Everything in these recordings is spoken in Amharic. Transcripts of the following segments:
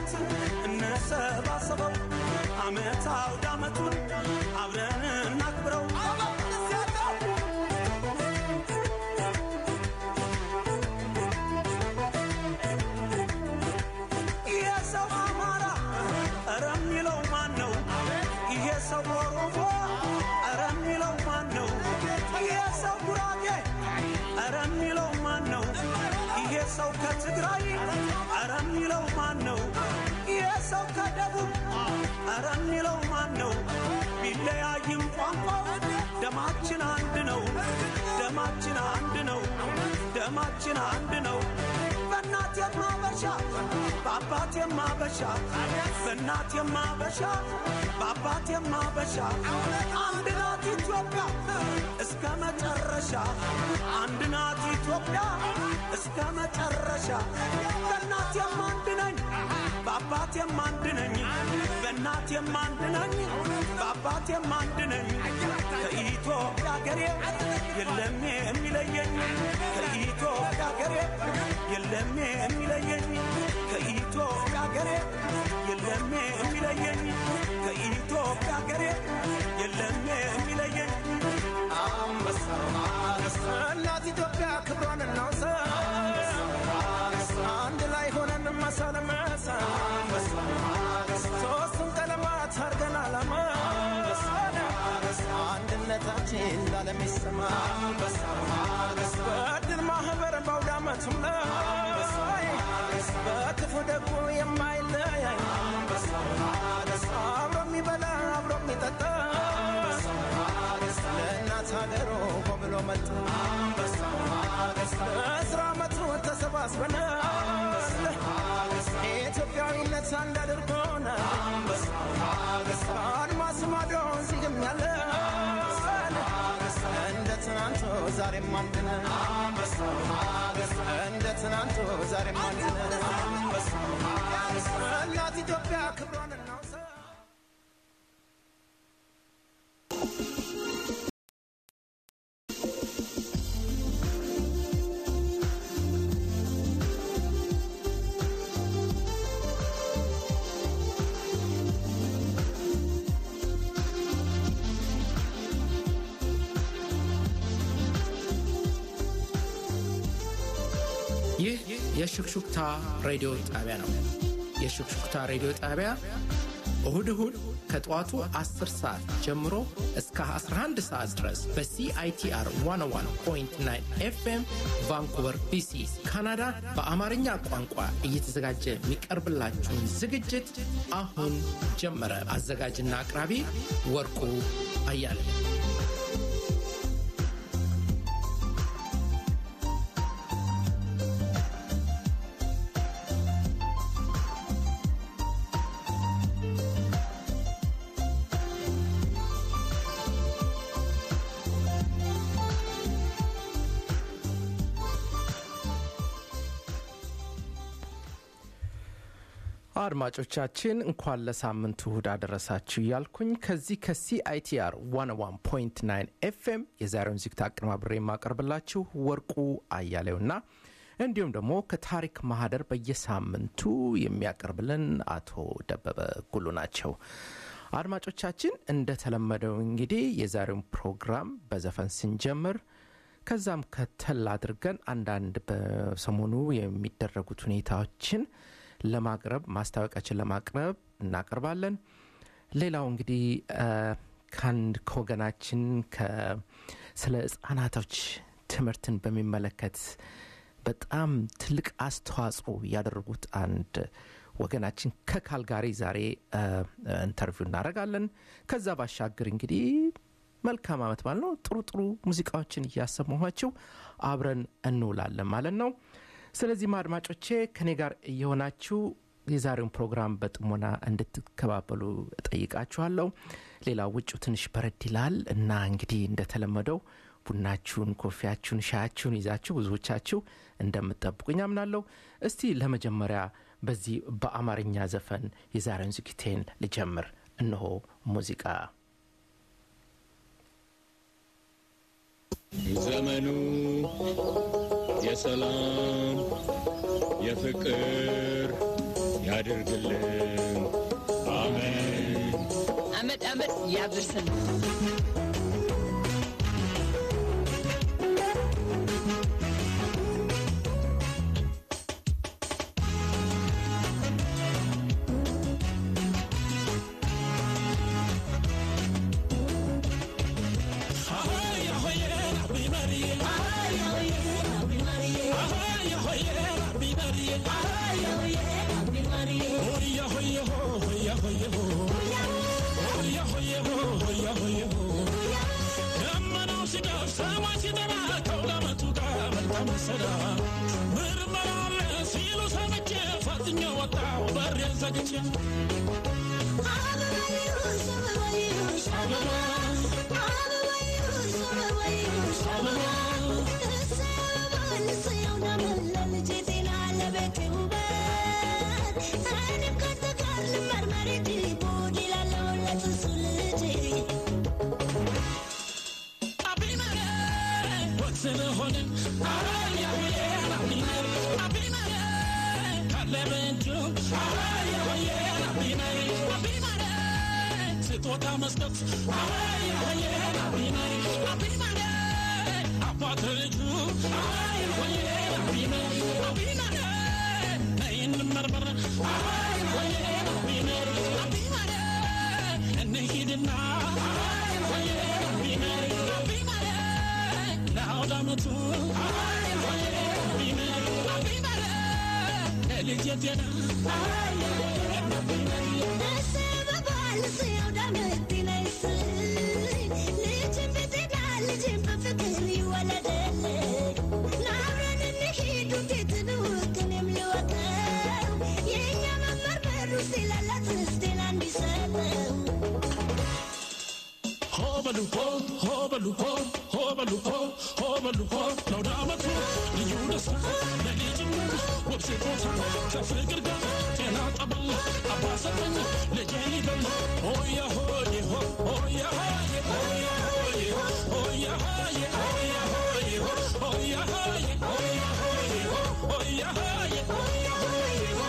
ዓመት እንሰባሰበው ዓመት አውደ ዓመቱን አብረን እናክብረው። ይሄ ሰው አማራ ኧረ የሚለው ማን ነው? ይሄ ሰው ኦሮሞ ኧረ የሚለው ማን ነው? ይሄ ሰው ጉራጌ ኧረ የሚለው ማን ነው? ይሄ ሰው ከትግራይ ኧረ የሚለው ማን ነው? ይሄ ሰው ከደቡብ ኧረ የሚለው ማን ነው? ቢለያይም ቋንቋው ደማችን አንድ ነው። ደማችን አንድ ነው። ደማችን አንድ ነው። በእናት የማበሻ በአባት የማበሻ በእናት የማበሻ በአባት የማበሻ አንድ ናት ኢትዮጵያ እስከ መጨረሻ አንድ ናት ኢትዮጵያ እስከ መጨረሻ በእናት የማንድ ነኝ በአባት የማንድ ነኝ በእናት የማንድ ነኝ በአባት የማንድ ነኝ ከኢትዮጵያ ሀገሬ የለም የሚለየኝ ከኢትዮጵያ ሀገሬ የለም የሚለየኝ ከኢትዮጵያ ሀገሬ የለም የሚለየኝ ከኢትዮጵያ ሀገሬ የለም የሚለየኝ እናት ኢትዮጵያ ክብሯን እናውሳ አንድ ላይ ሆነን መሳለመሳ ሶስቱን ቀለማት አርገን አላማ አንድነታችን ላለም ይሰማ በድል ማህበር በአውደ ዓመቱም ላይ በክፉ ደጉ የማይለያይ አብሮ የሚበላ አብሮ የሚጠጣ ለእናት ሀገሩ ሆ ብሎ መጣ በአስራ ዓመቱ ተሰባስበን ኢትዮጵያዊነት አንድ አድርጎን አድማስ ማዶ እዚህም ያለ እንደ ትናንቱ ዛሬም አንድ ነን እንደ ትናንቱ ዛሬም አንድ ነን እናት ኢትዮጵያ ክብሯን እናውሳ ይህ የሹክሹክታ ሬዲዮ ጣቢያ ነው። የሹክሹክታ ሬዲዮ ጣቢያ እሁድ እሁድ ከጠዋቱ 10 ሰዓት ጀምሮ እስከ 11 ሰዓት ድረስ በሲአይቲአር 101.9 ኤፍኤም ቫንኩቨር ቢሲ ካናዳ በአማርኛ ቋንቋ እየተዘጋጀ የሚቀርብላችሁን ዝግጅት አሁን ጀመረ። አዘጋጅና አቅራቢ ወርቁ አያለ አድማጮቻችን እንኳን ለሳምንቱ እሁድ አደረሳችሁ እያልኩኝ ከዚህ ከሲአይቲአር 101.9 ኤፍኤም የዛሬውን ዝግታ አቀነባብሬ የማቀርብላችሁ ወርቁ አያሌውና እንዲሁም ደግሞ ከታሪክ ማህደር በየሳምንቱ የሚያቀርብልን አቶ ደበበ ጉሉ ናቸው። አድማጮቻችን እንደተለመደው እንግዲህ የዛሬውን ፕሮግራም በዘፈን ስንጀምር ከዛም ከተል አድርገን አንዳንድ በሰሞኑ የሚደረጉት ሁኔታዎችን ለማቅረብ ማስታወቂያችን ለማቅረብ እናቀርባለን። ሌላው እንግዲህ ከአንድ ከወገናችን ስለ ህጻናቶች ትምህርትን በሚመለከት በጣም ትልቅ አስተዋጽኦ ያደረጉት አንድ ወገናችን ከካልጋሪ ዛሬ ኢንተርቪው እናደርጋለን። ከዛ ባሻገር እንግዲህ መልካም አመት ማለት ነው። ጥሩ ጥሩ ሙዚቃዎችን እያሰማኋቸው አብረን እንውላለን ማለት ነው። ስለዚህም አድማጮቼ ከኔ ጋር እየሆናችሁ የዛሬውን ፕሮግራም በጥሞና እንድትከባበሉ እጠይቃችኋለሁ። ሌላ ውጩ ትንሽ በረድ ይላል እና እንግዲህ እንደተለመደው ቡናችሁን፣ ኮፊያችሁን፣ ሻያችሁን ይዛችሁ ብዙዎቻችሁ እንደምትጠብቁኝ አምናለሁ። እስቲ ለመጀመሪያ በዚህ በአማርኛ ዘፈን የዛሬውን ዝግቴን ልጀምር። እነሆ ሙዚቃ ዘመኑ የሰላም የፍቅር ያድርግልን። አሜን። አመት አመት ያድርሰን። ስጦታ መስጠት አባት ልጁ እንመርመር እንሂድና ለአውደ ዓመቱ ለልጅ ጤና ሆበሉ ሆ ሆበሉ ሆ ሆበሉ ሆ ሆበሉ ሆ ለአውደ ዓመቱ ልዩ ደስታ ለልጅነት ውብ ስጦታ ከፍቅር ጋር ጤና ጠበል አባሰጠኝ ልጄ ይበል ሆያ ሆዬ ሆ ሆያ ሆዬ ሆያ ሆዬ ሆ ሆያ ሆዬ ሆያ ሆዬ ሆ ሆያ ሆዬ ሆያ ሆዬ ሆ ሆያ ሆዬ ሆያ ሆዬ ሆ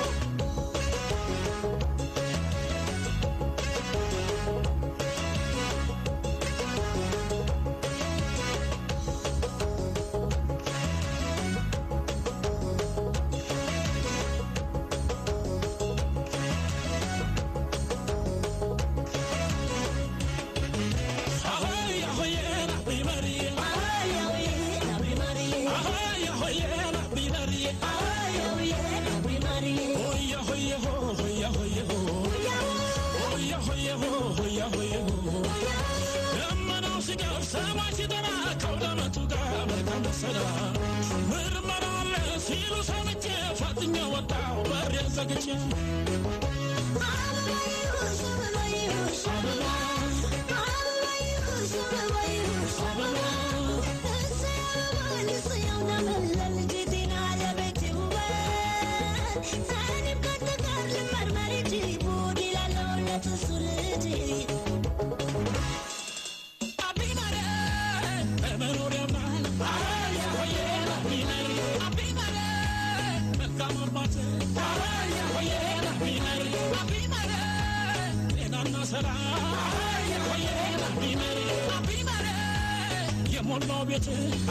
ምርመራ አለ ሲሉ ሰምቼ ፈጥኜ ወጣሁ በሬን ዘግቼ የሞላው ቤት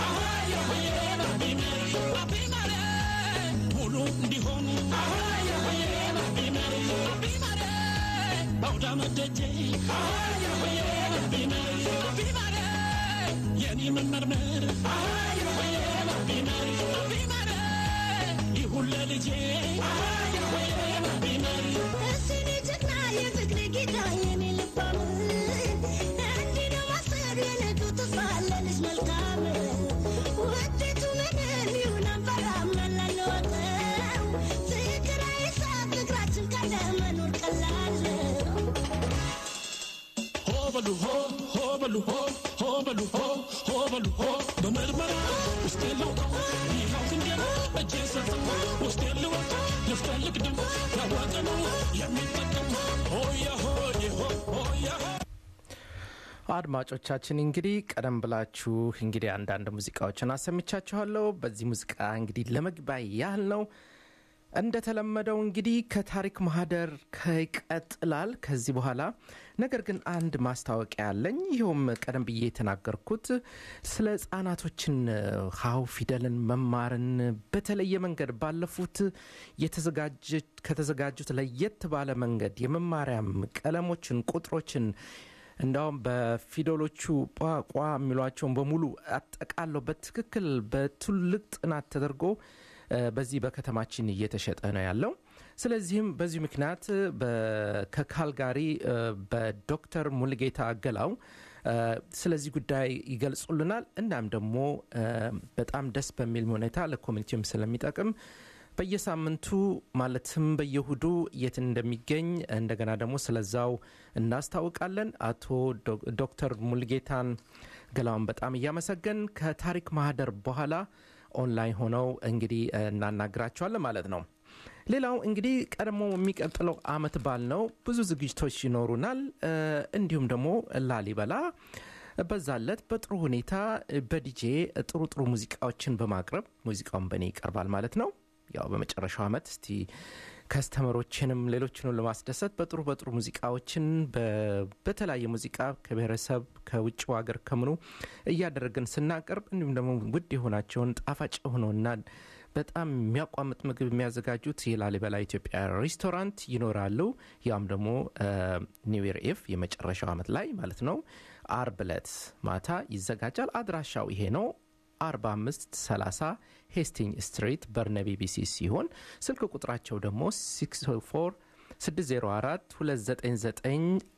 ሙሉ እንዲሆን አውደ ዓመት ደጄ የኔ መመርመር ይሁን ለልጄ ሆበሉ ሆ ሆበሉ ሆ ሆበሉ ሆ ሆበሉ ሆ በምርመራ ውስጤ ለውጣ ይኸው ክንዴ እጄ ሰጠው ውስጤ ልወጣ ልፍተልቅ ድም ያዋጠ ነው የሚጠቀም ሆያ ሆዬ ሆ ሆያ ሆ አድማጮቻችን እንግዲህ ቀደም ብላችሁ እንግዲህ አንዳንድ ሙዚቃዎችን አሰምቻችኋለሁ። በዚህ ሙዚቃ እንግዲህ ለመግቢያ ያህል ነው እንደተለመደው እንግዲህ ከታሪክ ማህደር ይቀጥላል ከዚህ በኋላ ነገር ግን አንድ ማስታወቂያ አለኝ ይኸውም ቀደም ብዬ የተናገርኩት ስለ ህጻናቶችን ሀው ፊደልን መማርን በተለየ መንገድ ባለፉት ከተዘጋጁት ለየት ባለ መንገድ የመማሪያም ቀለሞችን ቁጥሮችን እንዳውም በፊደሎቹ ቋቋ የሚሏቸውን በሙሉ አጠቃለው በትክክል በትልቅ ጥናት ተደርጎ በዚህ በከተማችን እየተሸጠ ነው ያለው ስለዚህም በዚህ ምክንያት ከካልጋሪ በዶክተር ሙልጌታ አገላው ስለዚህ ጉዳይ ይገልጹልናል እናም ደግሞ በጣም ደስ በሚል ሁኔታ ለኮሚኒቲውም ስለሚጠቅም በየሳምንቱ ማለትም በየሁዱ የት እንደሚገኝ እንደገና ደግሞ ስለዛው እናስታውቃለን አቶ ዶክተር ሙልጌታን ገላውን በጣም እያመሰገን ከታሪክ ማህደር በኋላ ኦንላይን ሆነው እንግዲህ እናናግራቸዋለን ማለት ነው ሌላው እንግዲህ ቀድሞ የሚቀጥለው አመት ባል ነው ብዙ ዝግጅቶች ይኖሩናል እንዲሁም ደግሞ ላሊበላ በዛለት በጥሩ ሁኔታ በዲጄ ጥሩ ጥሩ ሙዚቃዎችን በማቅረብ ሙዚቃውን በእኔ ይቀርባል ማለት ነው ያው በመጨረሻው አመት እስቲ ከስተመሮችንም ሌሎችንም ለማስደሰት በጥሩ በጥሩ ሙዚቃዎችን በተለያየ ሙዚቃ ከብሔረሰብ ከውጭ ሀገር ከምኑ እያደረግን ስናቀርብ እንዲሁም ደግሞ ውድ የሆናቸውን ጣፋጭ የሆነውና በጣም የሚያቋምጥ ምግብ የሚያዘጋጁት የላሊበላ ኢትዮጵያ ሬስቶራንት ይኖራሉ ያም ደግሞ ኒው ኢፍ የመጨረሻው አመት ላይ ማለት ነው አርብ ዕለት ማታ ይዘጋጃል አድራሻው ይሄ ነው 4530 ሄስቲንግ ስትሪት በርነቢ ቢሲ ሲሆን ስልክ ቁጥራቸው ደግሞ 604 604 299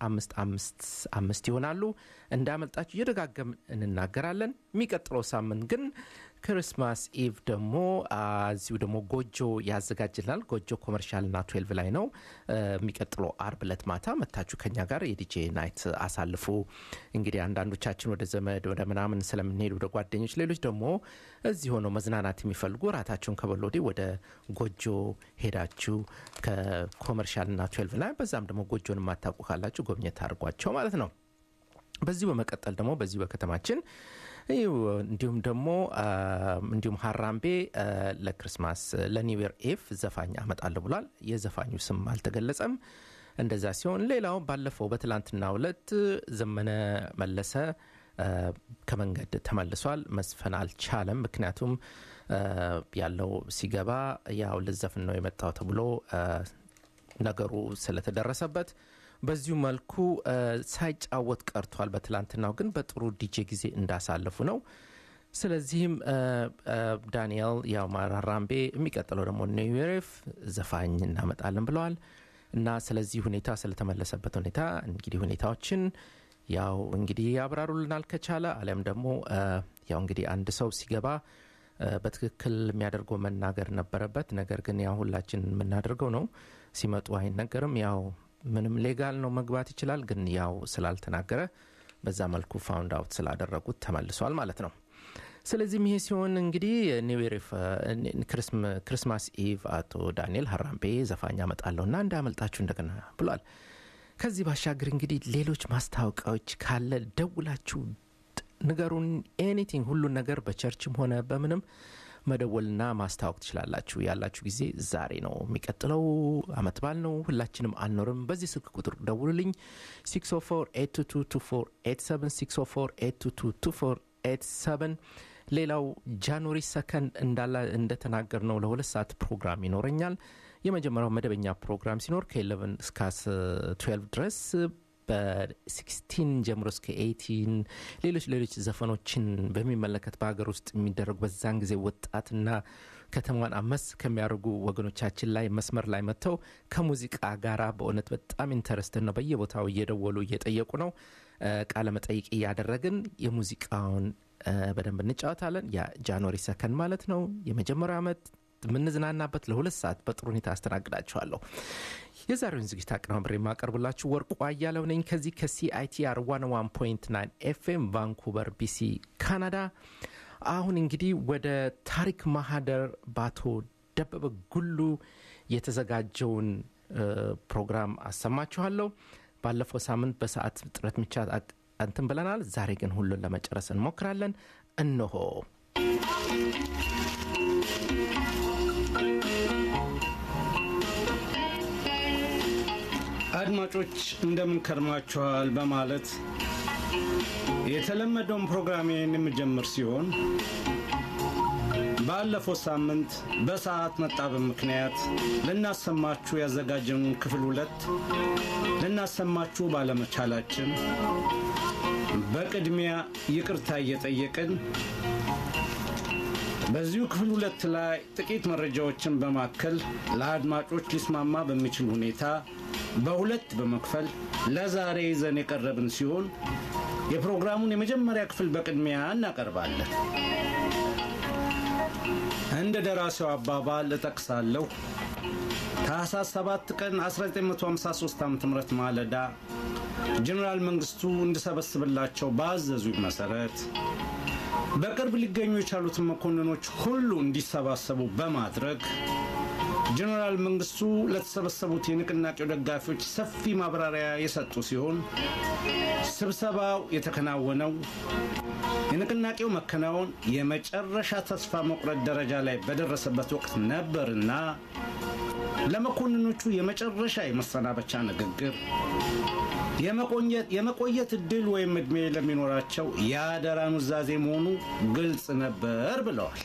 4555 ይሆናሉ እንዳመልጣችሁ እየደጋገም እንናገራለን የሚቀጥለው ሳምንት ግን ክርስማስ ኢቭ ደግሞ እዚሁ ደግሞ ጎጆ ያዘጋጅልናል ጎጆ ኮመርሻል ና 12 ላይ ነው የሚቀጥለው አርብ ለት ማታ መታችሁ ከኛ ጋር የዲጄ ናይት አሳልፉ እንግዲህ አንዳንዶቻችን ወደ ዘመድ ወደ ምናምን ስለምንሄድ ወደ ጓደኞች ሌሎች ደግሞ እዚህ ሆነው መዝናናት የሚፈልጉ ራታቸውን ከበሎ ወዲህ ወደ ጎጆ ሄዳችሁ ከኮመርሻል ና 12 ላይ በዛም ደግሞ ጎጆን የማታውቁ ካላችሁ ጎብኘት አድርጓቸው ማለት ነው በዚሁ በመቀጠል ደግሞ በዚሁ በከተማችን እንዲሁም ደግሞ እንዲሁም ሀራምቤ ለክርስማስ ለኒውር ኤፍ ዘፋኝ አመጣለሁ ብሏል የዘፋኙ ስም አልተገለጸም እንደዛ ሲሆን ሌላው ባለፈው በትላንትና ሁለት ዘመነ መለሰ ከመንገድ ተመልሷል መስፈን አልቻለም ምክንያቱም ያለው ሲገባ ያው ልዘፍን ነው የመጣው ተብሎ ነገሩ ስለተደረሰበት በዚሁ መልኩ ሳይጫወት ቀርቷል በትላንትናው ግን በጥሩ ዲጄ ጊዜ እንዳሳለፉ ነው ስለዚህም ዳንኤል ያው ማራራምቤ የሚቀጥለው ደግሞ ኒውሬፍ ዘፋኝ እናመጣለን ብለዋል እና ስለዚህ ሁኔታ ስለተመለሰበት ሁኔታ እንግዲህ ሁኔታዎችን ያው እንግዲህ ያብራሩልናል ከቻለ አሊያም ደግሞ ያው እንግዲህ አንድ ሰው ሲገባ በትክክል የሚያደርገው መናገር ነበረበት ነገር ግን ያው ሁላችን የምናደርገው ነው ሲመጡ አይነገርም ያው ምንም ሌጋል ነው መግባት ይችላል ግን ያው ስላልተናገረ በዛ መልኩ ፋውንድ አውት ስላደረጉት ተመልሷል ማለት ነው ስለዚህም ይሄ ሲሆን እንግዲህ ኒውዌር ክርስማስ ኢቭ አቶ ዳንኤል ሀራምቤ ዘፋኝ አመጣለሁ እና እንዳያመልጣችሁ እንደገና ብሏል ከዚህ ባሻገር እንግዲህ ሌሎች ማስታወቂያዎች ካለ ደውላችሁ ንገሩን ኤኒቲንግ ሁሉን ነገር በቸርችም ሆነ በምንም መደወልና ማስታወቅ ትችላላችሁ ያላችሁ ጊዜ ዛሬ ነው የሚቀጥለው አመት ባል ነው ሁላችንም አንኖርም በዚህ ስልክ ቁጥር ደውሉልኝ 604 ሌላው ጃንዋሪ ሰከንድ እንዳላ እንደተናገር ነው ለሁለት ሰዓት ፕሮግራም ይኖረኛል የመጀመሪያው መደበኛ ፕሮግራም ሲኖር ከ11 እስከ 12 ድረስ በ16 ጀምሮ እስከ 18 ሌሎች ሌሎች ዘፈኖችን በሚመለከት በሀገር ውስጥ የሚደረጉ በዛን ጊዜ ወጣትና ከተማዋን አመስ ከሚያደርጉ ወገኖቻችን ላይ መስመር ላይ መጥተው ከሙዚቃ ጋራ በእውነት በጣም ኢንተረስትን ነው በየቦታው እየደወሉ እየጠየቁ ነው ቃለ መጠይቅ እያደረግን የሙዚቃውን በደንብ እንጫወታለን ያ ጃንዋሪ ሰከንድ ማለት ነው የመጀመሪያው ዓመት የምንዝናናበት ለሁለት ሰዓት በጥሩ ሁኔታ አስተናግዳችኋለሁ የዛሬውን ዝግጅት አቀናብሬ የማቀርብላችሁ ወርቁ አያለው ነኝ ከዚህ ከሲአይቲአር 101.9 ኤፍኤም ቫንኩቨር ቢሲ ካናዳ አሁን እንግዲህ ወደ ታሪክ ማህደር ባቶ ደበበ ጉሉ የተዘጋጀውን ፕሮግራም አሰማችኋለሁ ባለፈው ሳምንት በሰዓት ጥረት ምቻ እንትን ብለናል ዛሬ ግን ሁሉን ለመጨረስ እንሞክራለን እነሆ አድማጮች እንደምን ከርማችኋል በማለት የተለመደውን ፕሮግራሜን የምጀምር ሲሆን ባለፈው ሳምንት በሰዓት መጣበብ ምክንያት ልናሰማችሁ ያዘጋጀነውን ክፍል ሁለት ልናሰማችሁ ባለመቻላችን በቅድሚያ ይቅርታ እየጠየቅን በዚሁ ክፍል ሁለት ላይ ጥቂት መረጃዎችን በማከል ለአድማጮች ሊስማማ በሚችል ሁኔታ በሁለት በመክፈል ለዛሬ ይዘን የቀረብን ሲሆን የፕሮግራሙን የመጀመሪያ ክፍል በቅድሚያ እናቀርባለን። እንደ ደራሲው አባባል እጠቅሳለሁ። ታህሳስ 7 ቀን 1953 ዓ ም ማለዳ ጀኔራል መንግስቱ እንድሰበስብላቸው ባዘዙኝ መሰረት በቅርብ ሊገኙ የቻሉትን መኮንኖች ሁሉ እንዲሰባሰቡ በማድረግ ጀኔራል መንግስቱ ለተሰበሰቡት የንቅናቄው ደጋፊዎች ሰፊ ማብራሪያ የሰጡ ሲሆን ስብሰባው የተከናወነው የንቅናቄው መከናወን የመጨረሻ ተስፋ መቁረጥ ደረጃ ላይ በደረሰበት ወቅት ነበርና ለመኮንኖቹ የመጨረሻ የመሰናበቻ ንግግር የመቆየት እድል ወይም ዕድሜ ለሚኖራቸው የአደራ ኑዛዜ መሆኑ ግልጽ ነበር ብለዋል።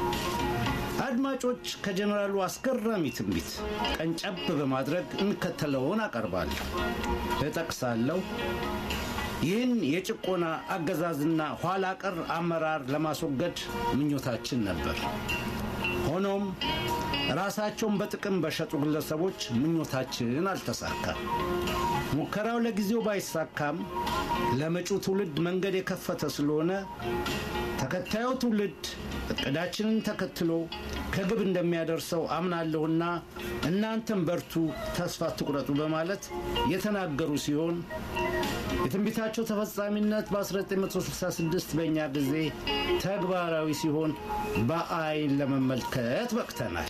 አድማጮች ከጀኔራሉ አስገራሚ ትንቢት ቀንጨብ በማድረግ የሚከተለውን አቀርባለሁ፣ እጠቅሳለሁ። ይህን የጭቆና አገዛዝና ኋላ ቀር አመራር ለማስወገድ ምኞታችን ነበር። ሆኖም ራሳቸውን በጥቅም በሸጡ ግለሰቦች ምኞታችን አልተሳካም። ሙከራው ለጊዜው ባይሳካም ለመጪው ትውልድ መንገድ የከፈተ ስለሆነ ተከታዩ ትውልድ እቅዳችንን ተከትሎ ከግብ እንደሚያደርሰው አምናለሁና እናንተም በርቱ፣ ተስፋ ትቁረጡ በማለት የተናገሩ ሲሆን የትንቢታቸው ተፈጻሚነት በ1966 በእኛ ጊዜ ተግባራዊ ሲሆን በአይን ለመመልከት በቅተናል።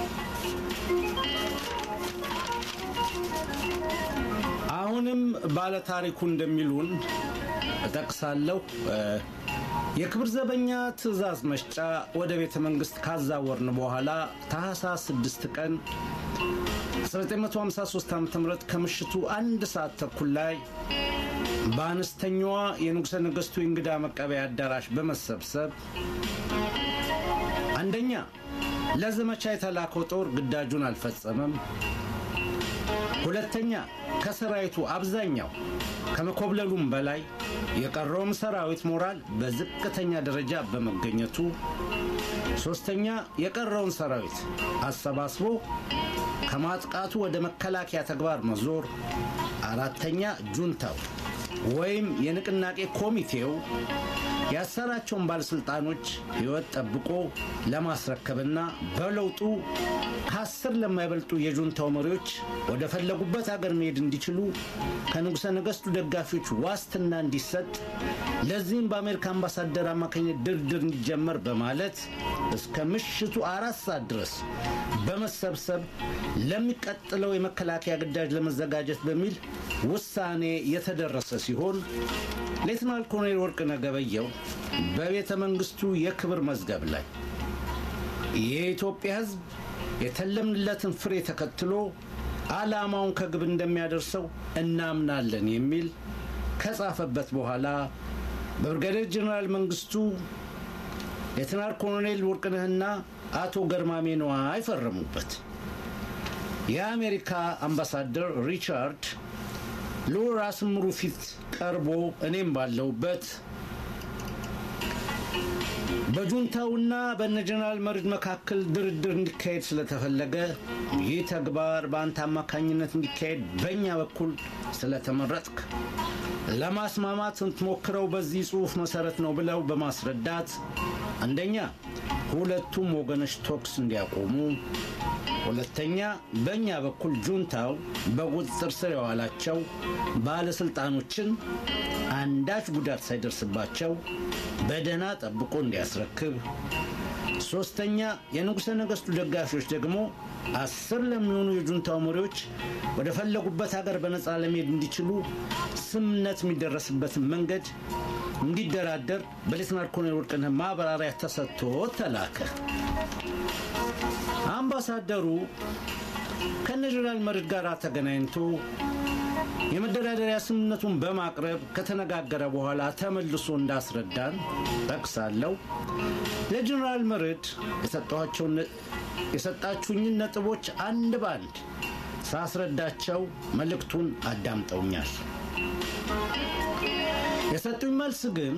አሁንም ባለታሪኩ እንደሚሉን እጠቅሳለሁ። የክብር ዘበኛ ትእዛዝ መስጫ ወደ ቤተ መንግስት ካዛወርን በኋላ ታህሳስ 6 ቀን 1953 ዓ ም ከምሽቱ አንድ ሰዓት ተኩል ላይ በአነስተኛዋ የንጉሠ ነገሥቱ የእንግዳ መቀበያ አዳራሽ በመሰብሰብ አንደኛ ለዘመቻ የተላከው ጦር ግዳጁን አልፈጸመም። ሁለተኛ ከሰራዊቱ አብዛኛው ከመኮብለሉም በላይ የቀረውም ሰራዊት ሞራል በዝቅተኛ ደረጃ በመገኘቱ፣ ሶስተኛ የቀረውን ሰራዊት አሰባስቦ ከማጥቃቱ ወደ መከላከያ ተግባር መዞር፣ አራተኛ ጁንታው ወይም የንቅናቄ ኮሚቴው ያሰራቸውን ባለሥልጣኖች ሕይወት ጠብቆ ለማስረከብና በለውጡ ከአስር ለማይበልጡ የጁንታው መሪዎች ወደ ፈለጉበት አገር መሄድ እንዲችሉ ከንጉሠ ነገሥቱ ደጋፊዎች ዋስትና እንዲሰጥ ለዚህም በአሜሪካ አምባሳደር አማካኝነት ድርድር እንዲጀመር በማለት እስከ ምሽቱ አራት ሰዓት ድረስ በመሰብሰብ ለሚቀጥለው የመከላከያ ግዳጅ ለመዘጋጀት በሚል ውሳኔ የተደረሰ ሲሆን ሌትናል ኮሎኔል ወርቅነህ ገበየሁ በቤተ መንግስቱ የክብር መዝገብ ላይ የኢትዮጵያ ሕዝብ የተለምንለትን ፍሬ ተከትሎ ዓላማውን ከግብ እንደሚያደርሰው እናምናለን የሚል ከጻፈበት በኋላ በብርጋዴር ጀኔራል መንግስቱ ሌትናል ኮሎኔል ወርቅነህና አቶ ገርማሜ ነዋይ ፈረሙበት። የአሜሪካ አምባሳደር ሪቻርድ ልዑል ራስ ምሩ ፊት ቀርቦ እኔም ባለሁበት በጁንታውና በነ ጀነራል መርድ መካከል ድርድር እንዲካሄድ ስለተፈለገ ይህ ተግባር በአንተ አማካኝነት እንዲካሄድ በእኛ በኩል ስለተመረጥክ ለማስማማት ስትሞክረው በዚህ ጽሑፍ መሰረት ነው ብለው በማስረዳት አንደኛ ሁለቱም ወገኖች ቶክስ እንዲያቆሙ፣ ሁለተኛ በእኛ በኩል ጁንታው በቁጥጥር ስር የዋላቸው ባለስልጣኖችን አንዳች ጉዳት ሳይደርስባቸው በደህና ጠብቆ እንዲያስረክብ፣ ሶስተኛ የንጉሠ ነገሥቱ ደጋፊዎች ደግሞ አስር ለሚሆኑ የጁንታው መሪዎች ወደ ፈለጉበት ሀገር በነፃ ለመሄድ እንዲችሉ ስምነት የሚደረስበትን መንገድ እንዲደራደር በሌትናል ኮሎኔል ወርቅነህ ማብራሪያ ተሰጥቶ ተላከ። አምባሳደሩ ከነ ጀነራል መርድ ጋር ተገናኝቶ የመደራደሪያ ስምምነቱን በማቅረብ ከተነጋገረ በኋላ ተመልሶ እንዳስረዳን ጠቅሳለሁ። ለጀኔራል መርድ የሰጠኋቸውን የሰጣችሁኝን ነጥቦች አንድ ባንድ ሳስረዳቸው መልእክቱን አዳምጠውኛል። የሰጡኝ መልስ ግን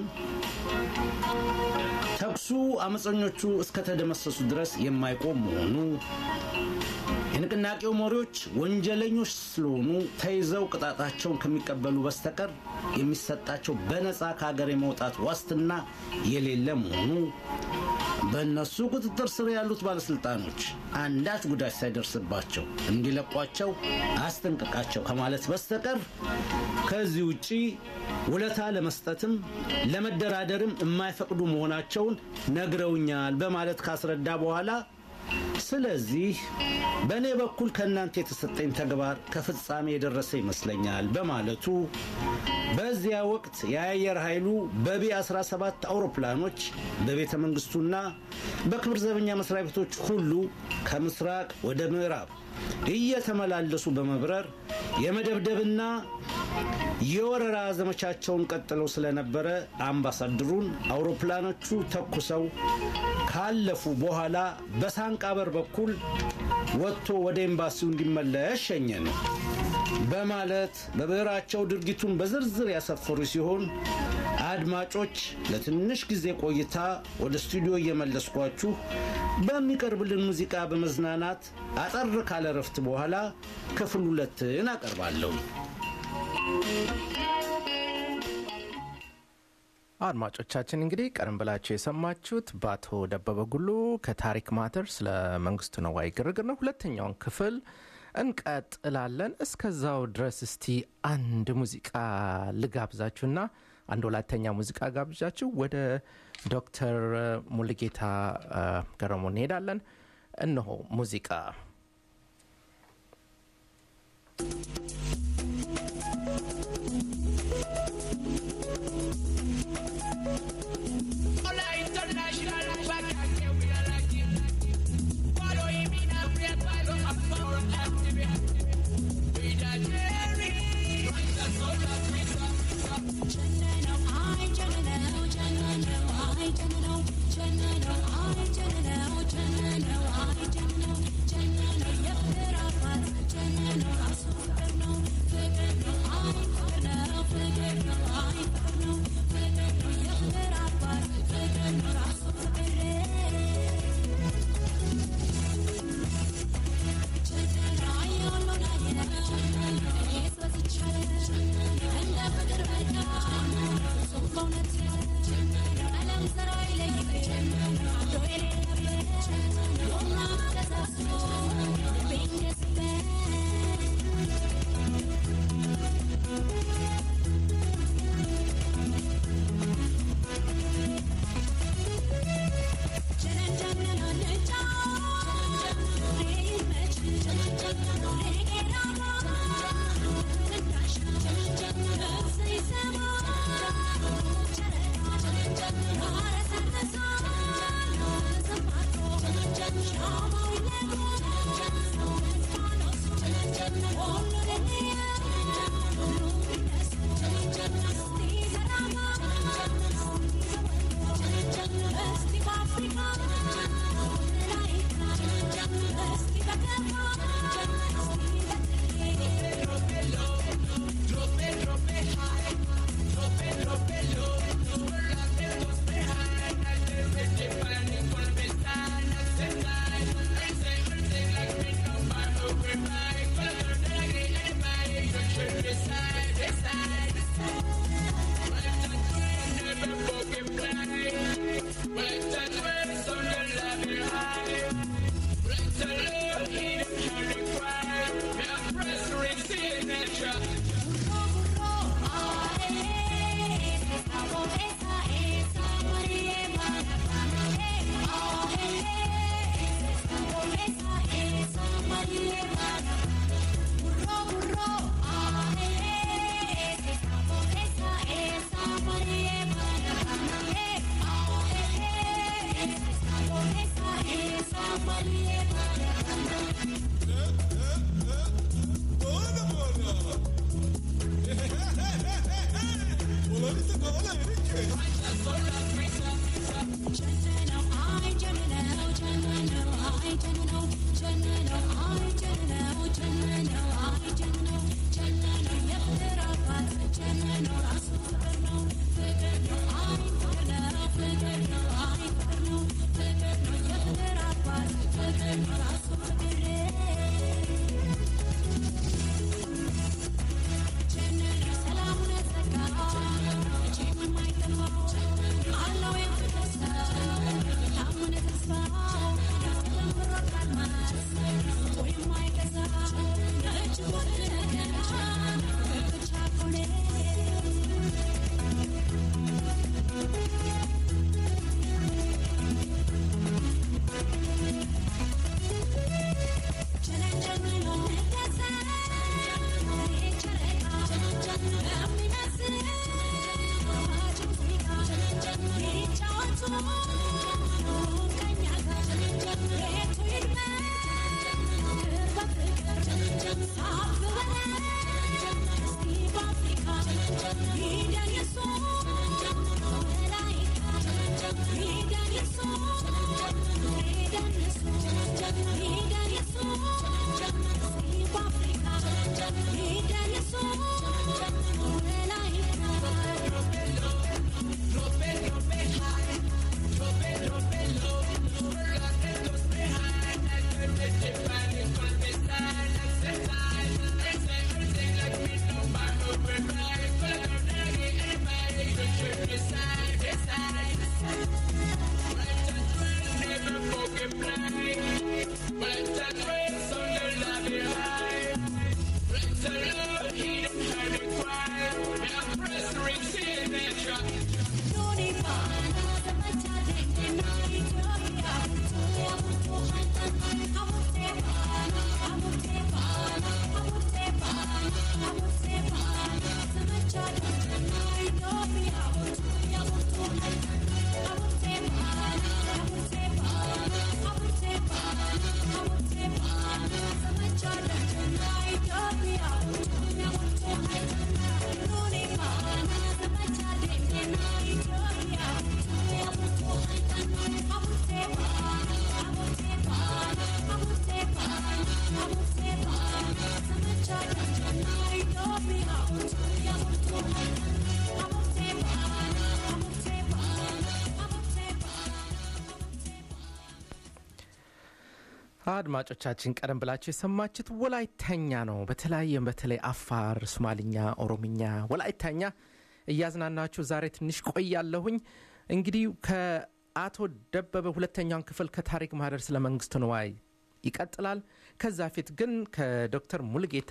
ተኩሱ አመፀኞቹ እስከተደመሰሱ ድረስ የማይቆም መሆኑ የንቅናቄው መሪዎች ወንጀለኞች ስለሆኑ ተይዘው ቅጣታቸውን ከሚቀበሉ በስተቀር የሚሰጣቸው በነፃ ከሀገር የመውጣት ዋስትና የሌለ መሆኑ በእነሱ ቁጥጥር ስር ያሉት ባለስልጣኖች አንዳች ጉዳት ሳይደርስባቸው እንዲለቋቸው አስጠንቅቃቸው ከማለት በስተቀር ከዚህ ውጪ ውለታ ለመስጠትም ለመደራደርም የማይፈቅዱ መሆናቸውን ነግረውኛል በማለት ካስረዳ በኋላ ስለዚህ በእኔ በኩል ከእናንተ የተሰጠኝ ተግባር ከፍጻሜ የደረሰ ይመስለኛል በማለቱ በዚያ ወቅት የአየር ኃይሉ በቢ 17 አውሮፕላኖች በቤተ መንግስቱና በክብር ዘበኛ መስሪያ ቤቶች ሁሉ ከምስራቅ ወደ ምዕራብ እየተመላለሱ በመብረር የመደብደብና የወረራ ዘመቻቸውን ቀጥለው ስለነበረ አምባሳደሩን አውሮፕላኖቹ ተኩሰው ካለፉ በኋላ በሳንቃ በር በኩል ወጥቶ ወደ ኤምባሲው እንዲመለስ ሸኘ ነው በማለት በብዕራቸው ድርጊቱን በዝርዝር ያሰፈሩ ሲሆን አድማጮች ለትንሽ ጊዜ ቆይታ ወደ ስቱዲዮ እየመለስኳችሁ በሚቀርብልን ሙዚቃ በመዝናናት አጠር ካለ ረፍት በኋላ ክፍል ሁለትን አቀርባለሁ። አድማጮቻችን እንግዲህ ቀደም ብላችሁ የሰማችሁት በአቶ ደበበ ጉሉ ከታሪክ ማተር ስለ መንግስቱ ነዋይ ግርግር ነው። ሁለተኛውን ክፍል እንቀጥላለን። እስከዛው ድረስ እስቲ አንድ ሙዚቃ ልጋብዛችሁና አንድ ሁለተኛ ሙዚቃ ጋብዣችሁ ወደ ዶክተር ሙልጌታ ገረሞ እንሄዳለን። እነሆ ሙዚቃ አድማጮቻችን ቀደም ብላችሁ የሰማችሁት ወላይተኛ ነው። በተለያየ በተለይ አፋር፣ ሶማልኛ፣ ኦሮምኛ፣ ወላይተኛ እያዝናናችሁ ዛሬ ትንሽ ቆያለሁኝ። እንግዲህ ከአቶ ደበበ ሁለተኛውን ክፍል ከታሪክ ማህደር ስለ መንግስቱ ንዋይ ይቀጥላል። ከዛ ፊት ግን ከዶክተር ሙልጌታ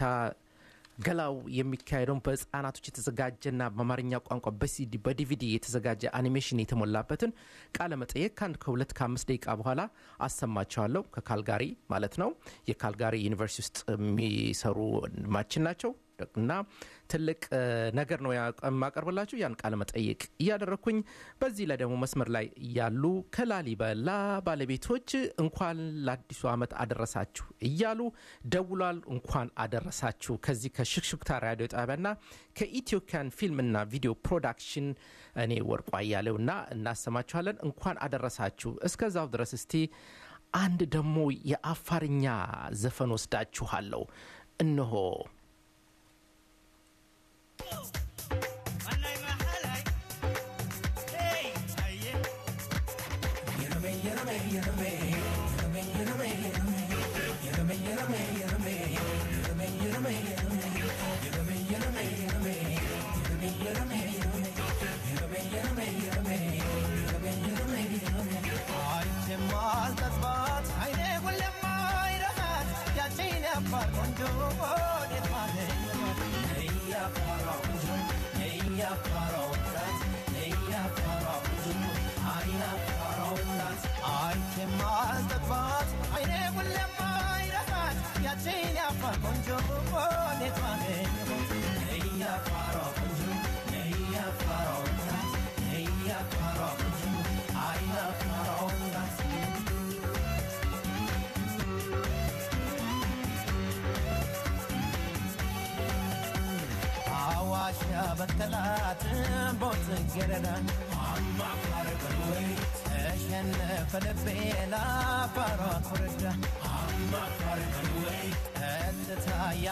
ገላው የሚካሄደውን በህፃናቶች የተዘጋጀና በአማርኛ ቋንቋ በሲዲ በዲቪዲ የተዘጋጀ አኒሜሽን የተሞላበትን ቃለ መጠየቅ ከአንድ ከሁለት ከአምስት ደቂቃ በኋላ አሰማቸዋለሁ። ከካልጋሪ ማለት ነው። የካልጋሪ ዩኒቨርሲቲ ውስጥ የሚሰሩ ወንድማችን ናቸው እና ትልቅ ነገር ነው የማቀርብላችሁ። ያን ቃለ መጠይቅ እያደረግኩኝ በዚህ ላይ ደግሞ መስመር ላይ ያሉ ከላሊበላ ባለቤቶች እንኳን ለአዲሱ ዓመት አደረሳችሁ እያሉ ደውሏል። እንኳን አደረሳችሁ ከዚህ ከሽክሽክታ ራዲዮ ጣቢያና ከኢትዮካን ፊልምና ቪዲዮ ፕሮዳክሽን እኔ ወርቋ እያሌውና እናሰማችኋለን። እንኳን አደረሳችሁ። እስከዛው ድረስ እስቲ አንድ ደግሞ የአፋርኛ ዘፈን ወስዳችኋለሁ። እነሆ በከላት ቦት ገረዳ ተሸነፈ ልቤ ላፋሯ ኩርዳ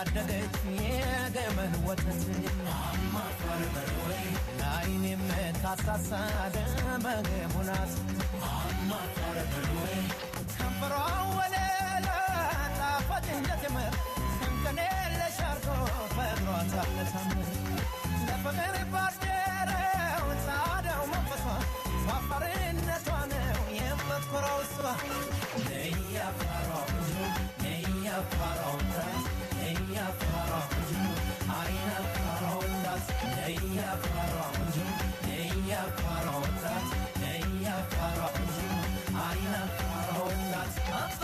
ያደገች የገመን ወተት ለዓይን የምታሳሳ ደመገቡ ናት ከንፈሯ ወለላ ጣፋጭ እንደቴምር እንከን የለሽ አርጎ ፈጥሯት አለታምር ለፍቅር ባደረው ጻዳው መንፈሷ ፋፋርነቷ ነው የምትኮራው እሷ ነይ አፋሯ ብዙ ነይ አፋሯ ወጣት ነይ አፋሯ ብዙ አይን አፋሯ ወጣት ነይ አፋሯ ብዙ ነይ አፋሯ ወጣት ነይ አፋሯ ብዙ አይን አፋሯ ወጣት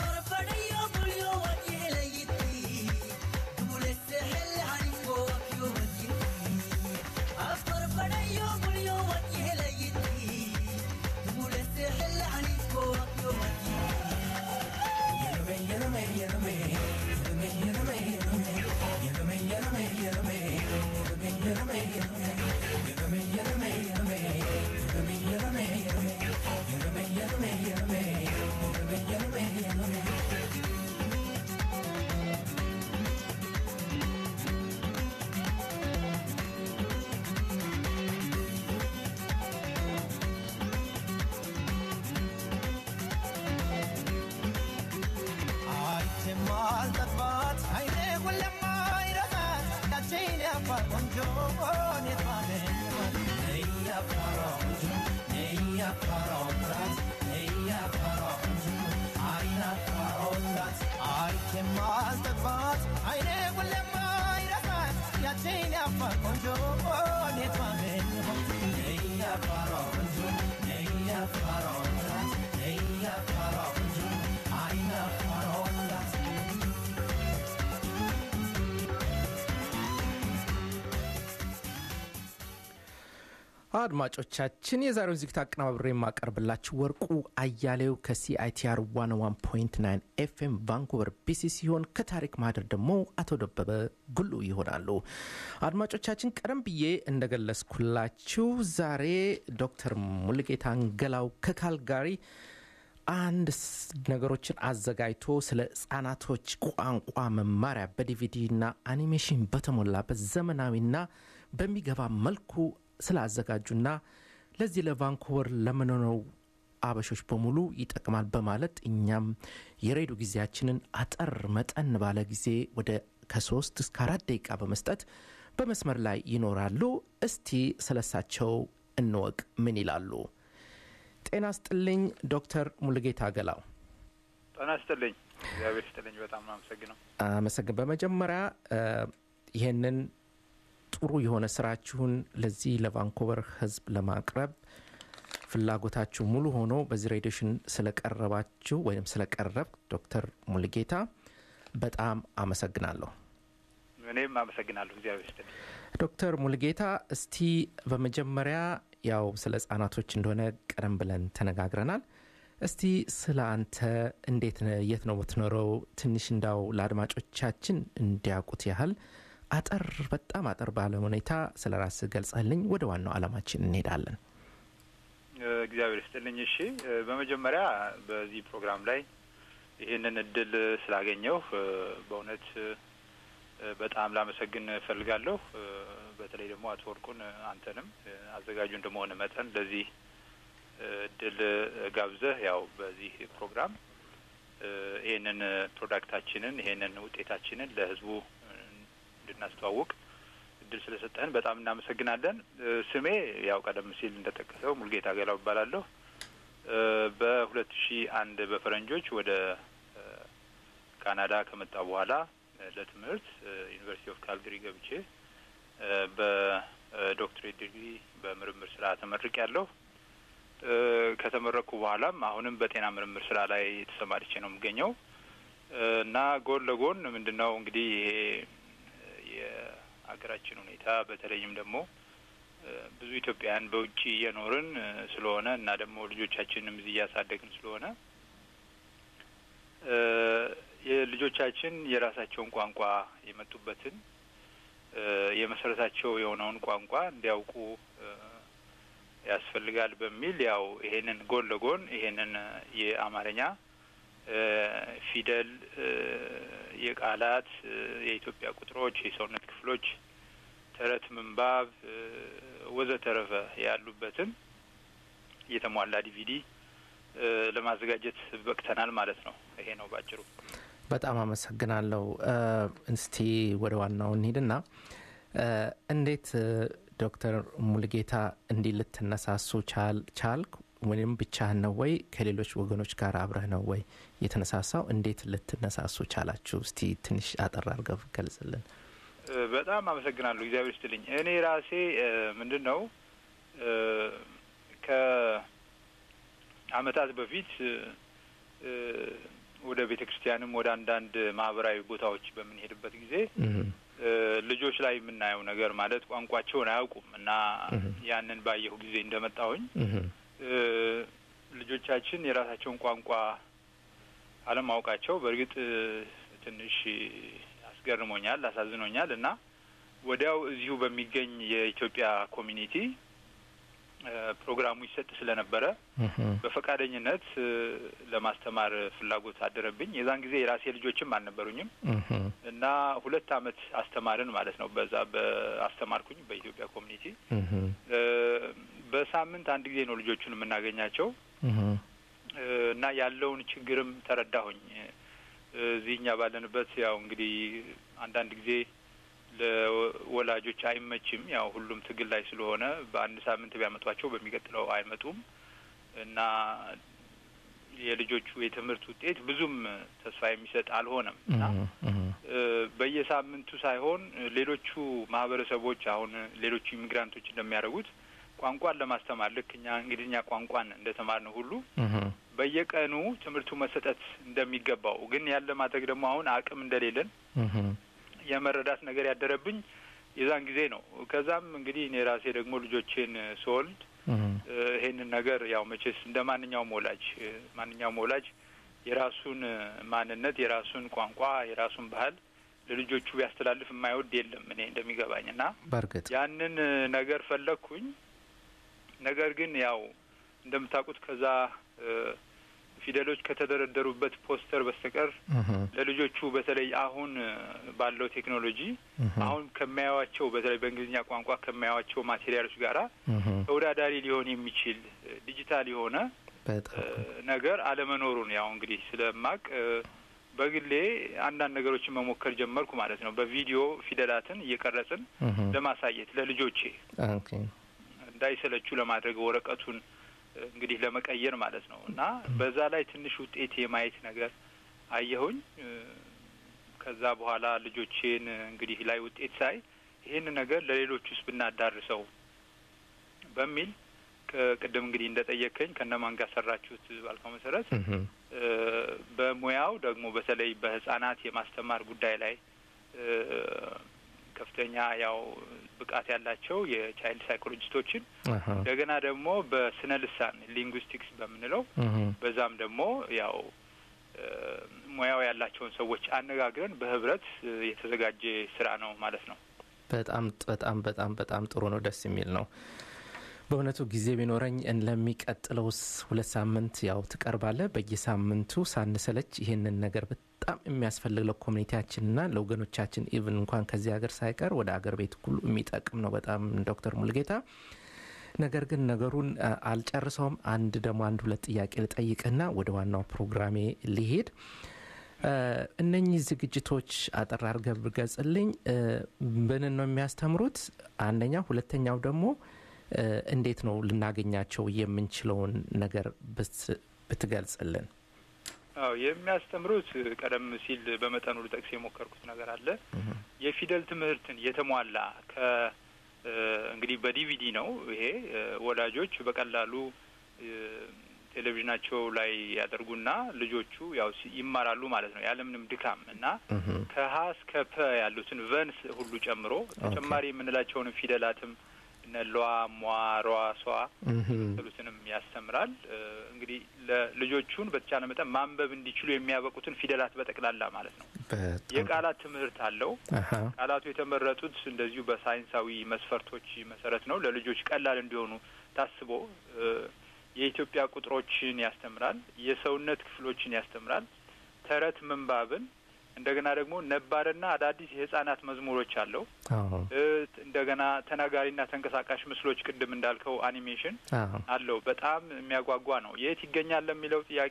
አይተማልጠባት አይኔ ሁሌም አይረሳት ያቺን ያፋር ቆንጆ እኔት ማገኘት ነይ ያፋሯ ቆንጆ ነይ ያፋሯ ወጣት ነይ ያፋሯ ቆንጆ አይን አፋሯ ወጣት አይተማልጠባት አይኔ ሁሌም አይረሳት ያቺን ያፋር ቆንጆ እኔት ማገኘት ነይ ያፋሯ ቆንጆ ነይ ያፋሯ ወጣት ነይ ያፋሯ ቆንጆ አይን አፋሯ ወጣት አድማጮቻችን የዛሬውን ዝግጅት አቀናብሬ የማቀርብላችሁ ወርቁ አያሌው ከሲአይቲአር 101.9 ኤፍኤም ቫንኩቨር ቢሲ ሲሆን ከታሪክ ማህደር ደግሞ አቶ ደበበ ጉሉ ይሆናሉ። አድማጮቻችን ቀደም ብዬ እንደገለጽኩላችሁ ዛሬ ዶክተር ሙልጌታ አንገላው ከካልጋሪ አንድ ስ- ነገሮችን አዘጋጅቶ ስለ ህጻናቶች ቋንቋ መማሪያ በዲቪዲ እና አኒሜሽን በተሞላበት ዘመናዊና በሚገባ መልኩ ስላዘጋጁና ለዚህ ለቫንኩቨር ለምንኖረው አበሾች በሙሉ ይጠቅማል በማለት እኛም የሬዲዮ ጊዜያችንን አጠር መጠን ባለ ጊዜ ወደ ከሶስት እስከ አራት ደቂቃ በመስጠት በመስመር ላይ ይኖራሉ። እስቲ ስለሳቸው እንወቅ። ምን ይላሉ? ጤና ስጥልኝ ዶክተር ሙሉጌታ ገላው። ጤና ይስጥልኝ። እግዚአብሔር ይስጥልኝ። በጣም ነው አመሰግነው። አመሰግን። በመጀመሪያ እ፣ ይህንን ጥሩ የሆነ ስራችሁን ለዚህ ለቫንኮቨር ህዝብ ለማቅረብ ፍላጎታችሁ ሙሉ ሆኖ በዚህ ሬዲዮሽን ስለቀረባችሁ ወይም ስለቀረብ ዶክተር ሙሉጌታ በጣም አመሰግናለሁ። እኔም አመሰግናለሁ። እግዚአብሔር ይስጥልኝ። ዶክተር ሙሉጌታ እስቲ በመጀመሪያ ያው ስለ ህጻናቶች እንደሆነ ቀደም ብለን ተነጋግረናል። እስቲ ስለ አንተ እንዴት ነህ? የት ነው የምትኖረው? ትንሽ እንዳው ለአድማጮቻችን እንዲያውቁት ያህል አጠር በጣም አጠር ባለ ሁኔታ ስለ ራስህ ገልጸህልኝ ወደ ዋናው ዓላማችን እንሄዳለን። እ፣ እግዚአብሔር ይስጥልኝ። እሺ፣ እ፣ በመጀመሪያ በዚህ ፕሮግራም ላይ ይህንን እድል ስላገኘሁ እ፣ በእውነት እ፣ በጣም ላመሰግን እፈልጋለሁ። እ፣ በተለይ ደግሞ አቶ ወርቁን እ፣ አንተንም እ፣ አዘጋጁ እንደመሆነ መጠን ለዚህ እ፣ እድል እ፣ ጋብዘህ ያው በዚህ ፕሮግራም እ፣ ይህንን እ፣ ፕሮዳክታችንን ይህንን ውጤታችንን ለህዝቡ እ፣ እንድናስተዋውቅ እድል ስለሰጠህን በጣም እናመሰግናለን። እ፣ ስሜ ያው ቀደም ሲል እንደጠቀሰው ሙልጌታ ገላው እባላለሁ። እ፣ በሁለት ሺ አንድ በፈረንጆች ወደ እ፣ ካናዳ ከመጣ በኋላ እ፣ ለትምህርት እ፣ ዩኒቨርሲቲ ኦፍ ካልግሪ ገብቼ እ፣ በዶክትሬት ዲግሪ በምርምር ስራ ተመርቅ ያለሁ ከተመረቅኩ በኋላም አሁንም በጤና ምርምር ስራ ላይ ተሰማርቼ ነው የምገኘው እ፣ እና ጎን ለጎን ምንድን ነው እንግዲህ ይሄ የሀገራችን ሁኔታ በተለይም ደግሞ እ፣ ብዙ ኢትዮጵያውያን በውጭ እየኖርን እ፣ ስለሆነ እና ደግሞ ልጆቻችንም እዚህ እያሳደግን ስለሆነ እ፣ የልጆቻችን የራሳቸውን ቋንቋ የመጡበትን እ፣ የመሰረታቸው የሆነውን ቋንቋ እንዲያውቁ እ፣ ያስፈልጋል በሚል ያው ይሄንን ጎን ለጎን ይሄንን እ፣ የአማርኛ እ፣ ፊደል እ፣ የቃላት እ፣ የኢትዮጵያ ቁጥሮች፣ የሰውነት ክፍሎች፣ ተረት፣ ምንባብ እ፣ ወዘተረፈ ያሉበትን የተሟላ ዲቪዲ እ፣ ለማዘጋጀት በቅተናል ማለት ነው። ይሄ ነው ባጭሩ። በጣም አመሰግናለሁ። እ፣ እስቲ ወደ ዋናው እንሂድና እ፣ እንዴት እ፣ ዶክተር ሙልጌታ እንዲህ ልትነሳሱ ቻል ቻልክ? ወይም ብቻህን ነው ወይ ከሌሎች ወገኖች ጋር አብረህ ነው ወይ የተነሳሳው? እንዴት ልትነሳሱ ቻላችሁ? እስቲ ትንሽ አጠር አድርገህ ገልጽልን። እ፣ በጣም አመሰግናለሁ። እግዚአብሔር ይስጥልኝ። እኔ ራሴ እ፣ ምንድን ነው እ፣ ከአመታት በፊት እ፣ እ፣ ወደ ቤተ ክርስቲያንም ወደ አንዳንድ ማህበራዊ ቦታዎች በምንሄድበት ጊዜ እህ፣ እ፣ ልጆች ላይ የምናየው ነገር ማለት ቋንቋቸውን አያውቁም እና እህ። ያንን ባየሁ ጊዜ እንደመጣሁኝ እህ፣ እ፣ ልጆቻችን የራሳቸውን ቋንቋ አለማወቃቸው በእርግጥ እ፣ ትንሽ አስገርሞኛል፣ አሳዝኖኛል እና ወዲያው እዚሁ በሚገኝ የኢትዮጵያ ኮሚኒቲ እ፣ ፕሮግራሙ ይሰጥ ስለነበረ እህ፣ በፈቃደኝነት እ፣ ለማስተማር ፍላጎት አደረብኝ። የዛን ጊዜ የራሴ ልጆችም አልነበሩኝም እህ፣ እና ሁለት አመት አስተማርን ማለት ነው። በዛ በአስተማርኩኝ በኢትዮጵያ ኮሚኒቲ እህ፣ እ፣ በሳምንት አንድ ጊዜ ነው ልጆቹን የምናገኛቸው እህ፣ እ፣ እና ያለውን ችግርም ተረዳሁኝ። እ፣ እዚህ እኛ ባለንበት ያው እንግዲህ አንዳንድ ጊዜ ለወላጆች አይመችም። ያው ሁሉም ትግል ላይ ስለሆነ በአንድ ሳምንት ቢያመጧቸው በሚቀጥለው አይመጡም እና የልጆቹ የትምህርት ውጤት ብዙም ተስፋ የሚሰጥ አልሆነም እና እህ፣ እ፣ በየሳምንቱ ሳይሆን ሌሎቹ ማህበረሰቦች አሁን ሌሎቹ ኢሚግራንቶች እንደሚያደርጉት ቋንቋን ለማስተማር ልክ እኛ እንግሊዝኛ ቋንቋን እንደተማርነው ሁሉ እህ፣ በየቀኑ ትምህርቱ መሰጠት እንደሚገባው ግን ያለ ማድረግ ደግሞ አሁን አቅም እንደሌለን እህ፣ የመረዳት ነገር ያደረብኝ የዛን ጊዜ ነው። ከዛም እንግዲህ እኔ ራሴ ደግሞ ልጆቼን ስወልድ እህ፣ እ፣ ይሄንን ነገር ያው መቼስ እንደ ማንኛውም ወላጅ እ፣ ማንኛውም ወላጅ የራሱን እ፣ ማንነት የራሱን ቋንቋ የራሱን ባህል ለልጆቹ ቢያስተላልፍ የማይወድ የለም እኔ እንደሚገባኝ እና በእርግጥ ያንን እ፣ ነገር ፈለግኩኝ። ነገር ግን ያው እንደምታውቁት ከዛ እ፣ ፊደሎች ከተደረደሩበት ፖስተር በስተቀር እህ፣ ለልጆቹ በተለይ አሁን እ፣ ባለው ቴክኖሎጂ እህ፣ አሁን ከሚያዩዋቸው በተለይ በእንግሊዝኛ ቋንቋ ከሚያዩዋቸው ማቴሪያሎች ጋራ እህ፣ ተወዳዳሪ ሊሆን የሚችል እ፣ ዲጂታል የሆነ በጣም እ፣ ነገር አለመኖሩን ያው እንግዲህ ስለማቅ እ፣ በግሌ አንዳንድ ነገሮችን መሞከር ጀመርኩ ማለት ነው። በቪዲዮ ፊደላትን እየቀረጽን እህ፣ ለማሳየት ለልጆቼ ኦኬ እንዳይሰለቹ ለማድረግ ወረቀቱን እ፣ እንግዲህ ለመቀየር ማለት ነው እና በዛ ላይ ትንሽ ውጤት የማየት ነገር አየሁኝ። እ፣ ከዛ በኋላ ልጆቼን እ፣ እንግዲህ ላይ ውጤት ሳይ ይህን ነገር ለሌሎች ውስጥ ብናዳርሰው በሚል ቅድም እንግዲህ እንደጠየከኝ ከነማን ጋር ሰራችሁት ባልከው መሰረት እህ፣ እ፣ በሙያው ደግሞ በተለይ በህጻናት የማስተማር ጉዳይ ላይ እ፣ ከፍተኛ ያው ብቃት ያላቸው የቻይልድ ሳይኮሎጂስቶችን አሀ፣ እንደገና ደግሞ በስነ ልሳን ሊንጉስቲክስ በምንለው እህ፣ በዛም ደግሞ ያው እ፣ ሙያው ያላቸውን ሰዎች አነጋግረን በህብረት እ፣ የተዘጋጀ ስራ ነው ማለት ነው። በጣም በጣም በጣም በጣም ጥሩ ነው። ደስ የሚል ነው። በእውነቱ ጊዜ ቢኖረኝ እን- ለሚቀጥለው ስ- ሁለት ሳምንት ያው ትቀርባለ። በየሳምንቱ ሳንሰለች ይህንን ነገር በጣም የሚያስፈልግ ለኮሚኒቲያችንና ለወገኖቻችን ኢቭን እንኳን ከዚህ ሀገር ሳይቀር ወደ አገር ቤት ሁሉ የሚጠቅም ነው በጣም ዶክተር ሙልጌታ ነገር ግን ነገሩን አ፣ አልጨርሰውም። አንድ ደግሞ አንድ ሁለት ጥያቄ ልጠይቅና ወደ ዋናው ፕሮግራሜ ሊሄድ እ፣ እነኚህ ዝግጅቶች አጠር አድርገህ ብገልጽልኝ እ፣ ምንን ነው የሚያስተምሩት? አንደኛ፣ ሁለተኛው ደግሞ እ፣ እንዴት ነው ልናገኛቸው የምንችለውን ነገር ብት- ብትገልጽልን። አዎ የሚያስተምሩት ቀደም ሲል በመጠኑ ልጠቅስ የሞከርኩት ነገር አለ። የፊደል ትምህርትን የተሟላ ከ እ፣ እንግዲህ በዲቪዲ ነው ይሄ እ፣ ወላጆች በቀላሉ እ፣ ቴሌቪዥናቸው ላይ ያደርጉና ልጆቹ ያው ሲ- ይማራሉ ማለት ነው ያለምንም ድካም እና እህ፣ ከሀ እስከ ፐ ያሉትን ቨንስ ሁሉ ጨምሮ ተጨማሪ የምንላቸውን ፊደላትም እነ ሏ፣ ሟ፣ ሯ፣ ሷ እህ፣ የመሳሰሉትንም ያስተምራል። እ፣ እንግዲህ ለልጆቹን በተቻለ መጠን ማንበብ እንዲችሉ የሚያበቁትን ፊደላት በጠቅላላ ማለት ነው። በጣም የቃላት ትምህርት አለው። አሀ፣ ቃላቱ የተመረጡት እንደዚሁ በሳይንሳዊ መስፈርቶች መሰረት ነው። ለልጆች ቀላል እንዲሆኑ ታስቦ እ፣ የኢትዮጵያ ቁጥሮችን ያስተምራል። የሰውነት ክፍሎችን ያስተምራል። ተረት ምንባብን እንደገና ደግሞ ነባርና አዳዲስ የህጻናት መዝሙሮች አለው። አዎ እ፣ እንደገና ተናጋሪና ተንቀሳቃሽ ምስሎች ቅድም እንዳልከው አኒሜሽን አዎ አለው። በጣም የሚያጓጓ ነው። የት ይገኛል ለሚለው ጥያቄ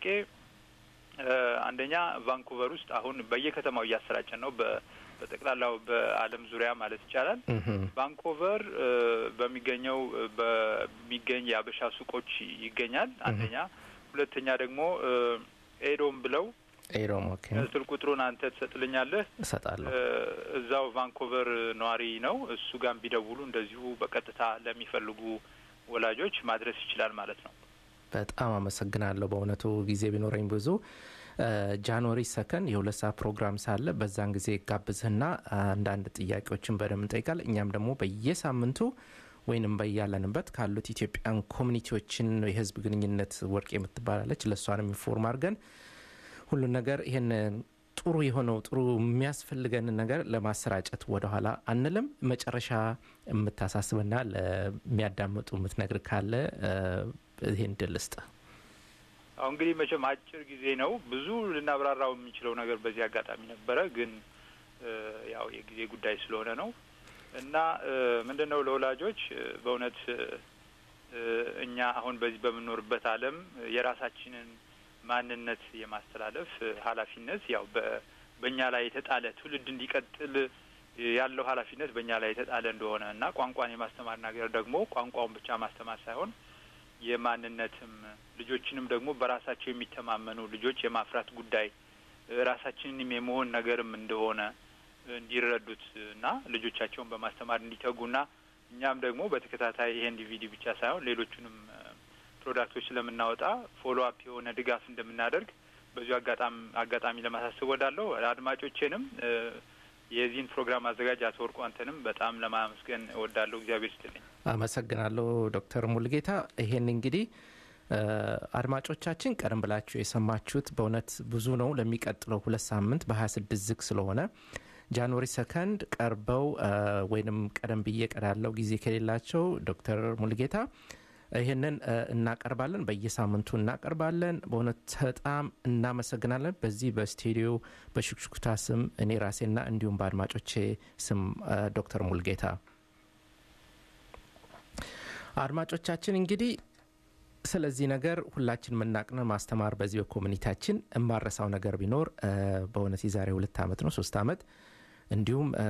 እ፣ አንደኛ ቫንኩቨር ውስጥ አሁን በየከተማው እያሰራጨን ነው። በ- በጠቅላላው በዓለም ዙሪያ ማለት ይቻላል። እህም፣ ቫንኮቨር እ፣ በሚገኘው እ፣ በሚገኝ የአበሻ ሱቆች ይገኛል። አንደኛ፣ ሁለተኛ ደግሞ እ፣ ኤዶም ብለው ኤሮም ኦኬ ስልክ ቁጥሩን አንተ ትሰጥልኛለህ። እሰጣለሁ። እ፣ እዛው ቫንኮቨር ነዋሪ ነው። እሱ ጋር ቢደውሉ እንደዚሁ በቀጥታ ለሚፈልጉ ወላጆች ማድረስ ይችላል ማለት ነው። በጣም አመሰግናለሁ። በእውነቱ ጊዜ ቢኖረኝ ብዙ እ፣ ጃንዋሪ ሰከንድ የሁለት ሰዓት ፕሮግራም ሳለ በዛን ጊዜ ጋብዝህና አንዳንድ ጥያቄዎችን በደንብ እንጠይቃል። እኛም ደግሞ በየሳምንቱ ወይንም በያለንበት ካሉት ኢትዮጵያን ኮሚኒቲዎችን የህዝብ ግንኙነት ወርቅ የምትባላለች ለእሷንም ኢንፎርም አድርገን ሁሉን ነገር ይህን ጥሩ የሆነው ጥሩ የሚያስፈልገን ነገር ለማሰራጨት ወደኋላ አንልም። መጨረሻ የምታሳስብና ለሚያዳምጡ የምትነግር ካለ እ፣ ይህን ድል ስጥ። አሁን እንግዲህ መቼም አጭር ጊዜ ነው። ብዙ ልናብራራው የምንችለው ነገር በዚህ አጋጣሚ ነበረ፣ ግን እ፣ ያው የጊዜ ጉዳይ ስለሆነ ነው እና ምንድን ነው ለወላጆች እ፣ በእውነት እ፣ እኛ አሁን በዚህ በምንኖርበት ዓለም የራሳችንን ማንነት የማስተላለፍ እ፣ ኃላፊነት ያው በ- በእኛ ላይ የተጣለ ትውልድ እንዲቀጥል ያለው ኃላፊነት በእኛ ላይ የተጣለ እንደሆነ እና ቋንቋን የማስተማር ነገር ደግሞ ቋንቋውን ብቻ ማስተማር ሳይሆን የማንነትም ልጆችንም ደግሞ በራሳቸው የሚተማመኑ ልጆች የማፍራት ጉዳይ እ፣ ራሳችንንም የመሆን ነገርም እንደሆነ እንዲረዱት እና ልጆቻቸውን በማስተማር እንዲተጉና እኛም ደግሞ በተከታታይ ይሄን ዲቪዲ ብቻ ሳይሆን ሌሎቹንም እ፣ ፕሮዳክቶች ስለምናወጣ ፎሎ አፕ የሆነ ድጋፍ እንደምናደርግ በዚሁ አጋጣሚ አጋጣሚ ለማሳሰብ ወዳለሁ አድማጮቼንም እ፣ የዚህን ፕሮግራም አዘጋጅ አቶ ወርቁ አንተንም በጣም ለማመስገን እወዳለሁ። እግዚአብሔር ይስጥልኝ። አመሰግናለሁ ዶክተር ሙልጌታ። ይሄን እንግዲህ እ፣ አድማጮቻችን ቀደም ብላችሁ የሰማችሁት በእውነት ብዙ ነው። ለሚቀጥለው ሁለት ሳምንት በ26 ዝግ ስለሆነ ጃንዋሪ ሰከንድ ቀርበው እ፣ ወይንም ቀደም ብዬ ቀዳለው ጊዜ ከሌላቸው ዶክተር ሙልጌታ ይህንን እ፣ እናቀርባለን። በየሳምንቱ እናቀርባለን። በእውነት በጣም እናመሰግናለን። በዚህ በስቱዲዮ በሹክሹክታ ስም እኔ ራሴና እንዲሁም በአድማጮቼ ስም እ፣ ዶክተር ሙልጌታ አድማጮቻችን እንግዲህ ስለዚህ ነገር ሁላችን የምናቅነ ማስተማር በዚህ በኮሚኒቲያችን የማረሳው ነገር ቢኖር እ፣ በእውነት የዛሬ ሁለት ዓመት ነው ሶስት ዓመት እንዲሁም እ፣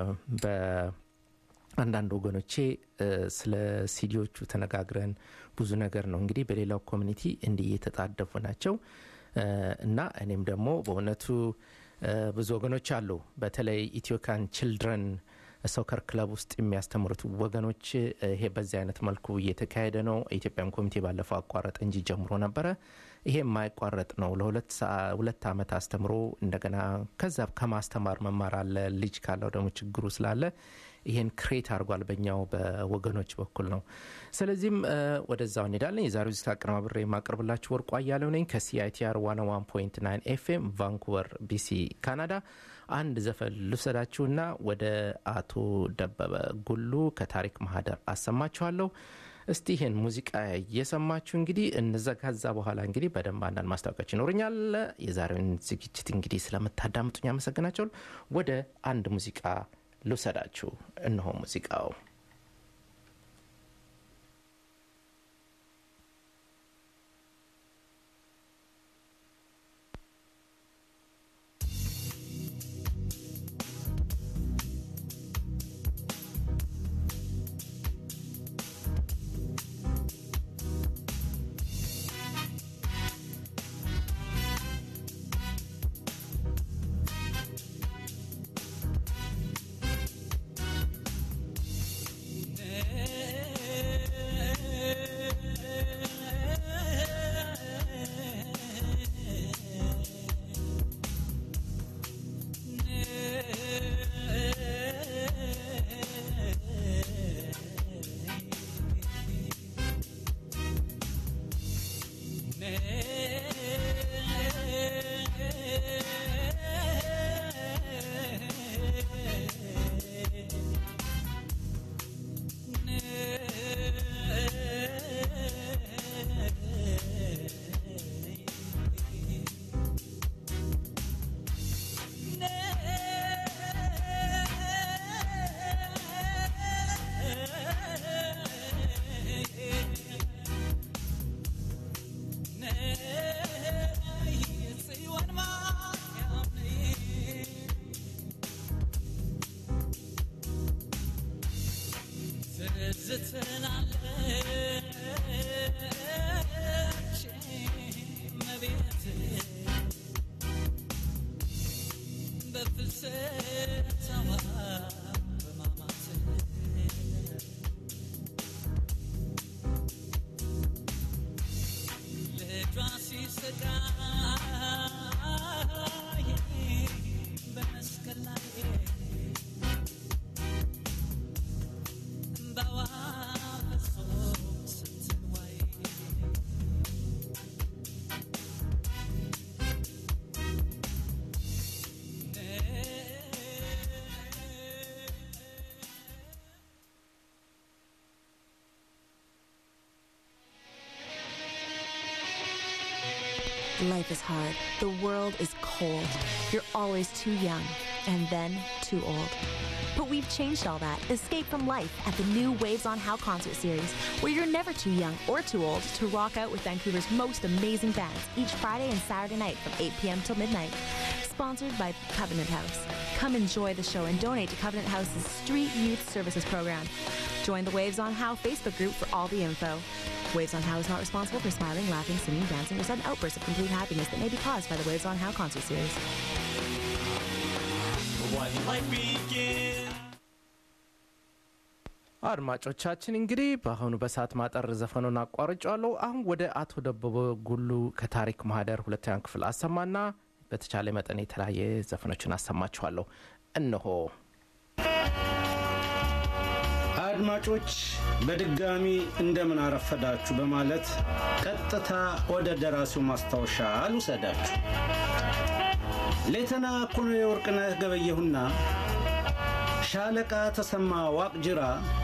በአንዳንድ ወገኖቼ እ፣ ስለ ሲዲዎቹ ተነጋግረን ብዙ ነገር ነው እንግዲህ በሌላው ኮሚኒቲ እንዲህ እየተጣደፉ ናቸው እ፣ እና እኔም ደግሞ በእውነቱ እ፣ ብዙ ወገኖች አሉ በተለይ ኢትዮካን ችልድረን ሶከር ክለብ ውስጥ የሚያስተምሩት ወገኖች እ፣ ይሄ በዚህ አይነት መልኩ እየተካሄደ ነው። የኢትዮጵያን ኮሚቴ ባለፈው አቋረጠ እንጂ ጀምሮ ነበረ። ይሄ የማይቋረጥ ነው። ለሁለት ሰዓ- ሁለት ዓመት አስተምሮ እንደገና ከዛ ከማስተማር መማር አለ። ልጅ ካለው ደግሞ ችግሩ ስላለ ይሄን ክሬት አድርጓል በኛው በወገኖች በኩል ነው። ስለዚህም እ፣ ወደዛው እንሄዳለን። የዛሬው ዝግጅት አቀነባብሬ የማቀርብላችሁ ወርቁ አያሌው ነኝ ከሲአይቲአር 101.9 ኤፍኤም ቫንኩቨር ቢሲ ካናዳ። አንድ ዘፈን ልውሰዳችሁና ወደ አቶ ደበበ ጉሉ ከታሪክ ማህደር አሰማችኋለሁ። እስቲ ይህን ሙዚቃ እየሰማችሁ እንግዲህ እነዛ ከዛ በኋላ እንግዲህ በደንብ አንዳንድ ማስታወቂያዎች ይኖሩኛል። የዛሬውን ዝግጅት እንግዲህ ስለምታዳምጡኝ አመሰግናቸዋል። ወደ አንድ ሙዚቃ ልውሰዳችሁ። እነሆ ሙዚቃው ♪ Life is hard. The world is cold. You're always too young and then too old. But we've changed all that. Escape from life at the new Waves on How concert series, where you're never too young or too old to rock out with Vancouver's most amazing bands each Friday and Saturday night from 8 p.m. till midnight. Sponsored by Covenant House. Come enjoy the show and donate to Covenant House's Street Youth Services program. Join the Waves on How Facebook group for all the info. Waves on How is not responsible for smiling, laughing, singing, dancing, or sudden outbursts of complete happiness that may be caused by the Waves on How concert series. አድማጮቻችን እንግዲህ በአሁኑ በሰዓት ማጠር ዘፈኑን አቋርጫለሁ። አሁን ወደ አቶ ደበበ ጉሉ ከታሪክ ማህደር ሁለተኛ ክፍል አሰማና በተቻለ መጠን የተለያየ ዘፈኖችን አሰማችኋለሁ። እነሆ አድማጮች በድጋሚ እንደምን አረፈዳችሁ በማለት ቀጥታ ወደ ደራሲው ማስታወሻ አልውሰዳችሁ። ሌተና ኮሎኔል ወርቅነህ ገበየሁና ሻለቃ ተሰማ ዋቅጅራ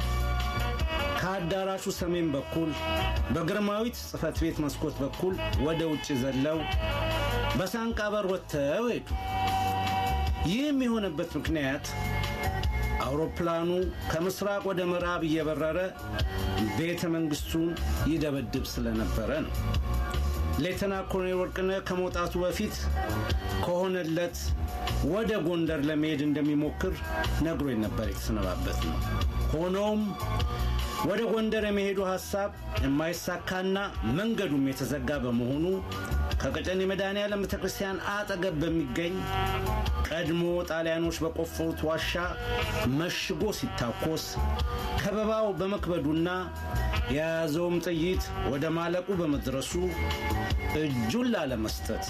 ከአዳራሹ ሰሜን በኩል በግርማዊት ጽሕፈት ቤት መስኮት በኩል ወደ ውጭ ዘለው በሳንቃ በር ወጥተው ሄዱ። ይህም የሆነበት ምክንያት አውሮፕላኑ ከምስራቅ ወደ ምዕራብ እየበረረ ቤተ መንግሥቱን ይደበድብ ስለነበረ ነው። ሌተና ኮሎኔል ወርቅነህ ከመውጣቱ በፊት ከሆነለት ወደ ጎንደር ለመሄድ እንደሚሞክር ነግሮኝ ነበር የተሰነባበት ነው። ሆኖም ወደ ጎንደር የመሄዱ ሐሳብ የማይሳካና መንገዱም የተዘጋ በመሆኑ ከቀጨኔ መድኃኔዓለም ቤተ ክርስቲያን አጠገብ በሚገኝ ቀድሞ ጣሊያኖች በቆፈሩት ዋሻ መሽጎ ሲታኮስ ከበባው በመክበዱና የያዘውም ጥይት ወደ ማለቁ በመድረሱ እጁን ላለመስጠት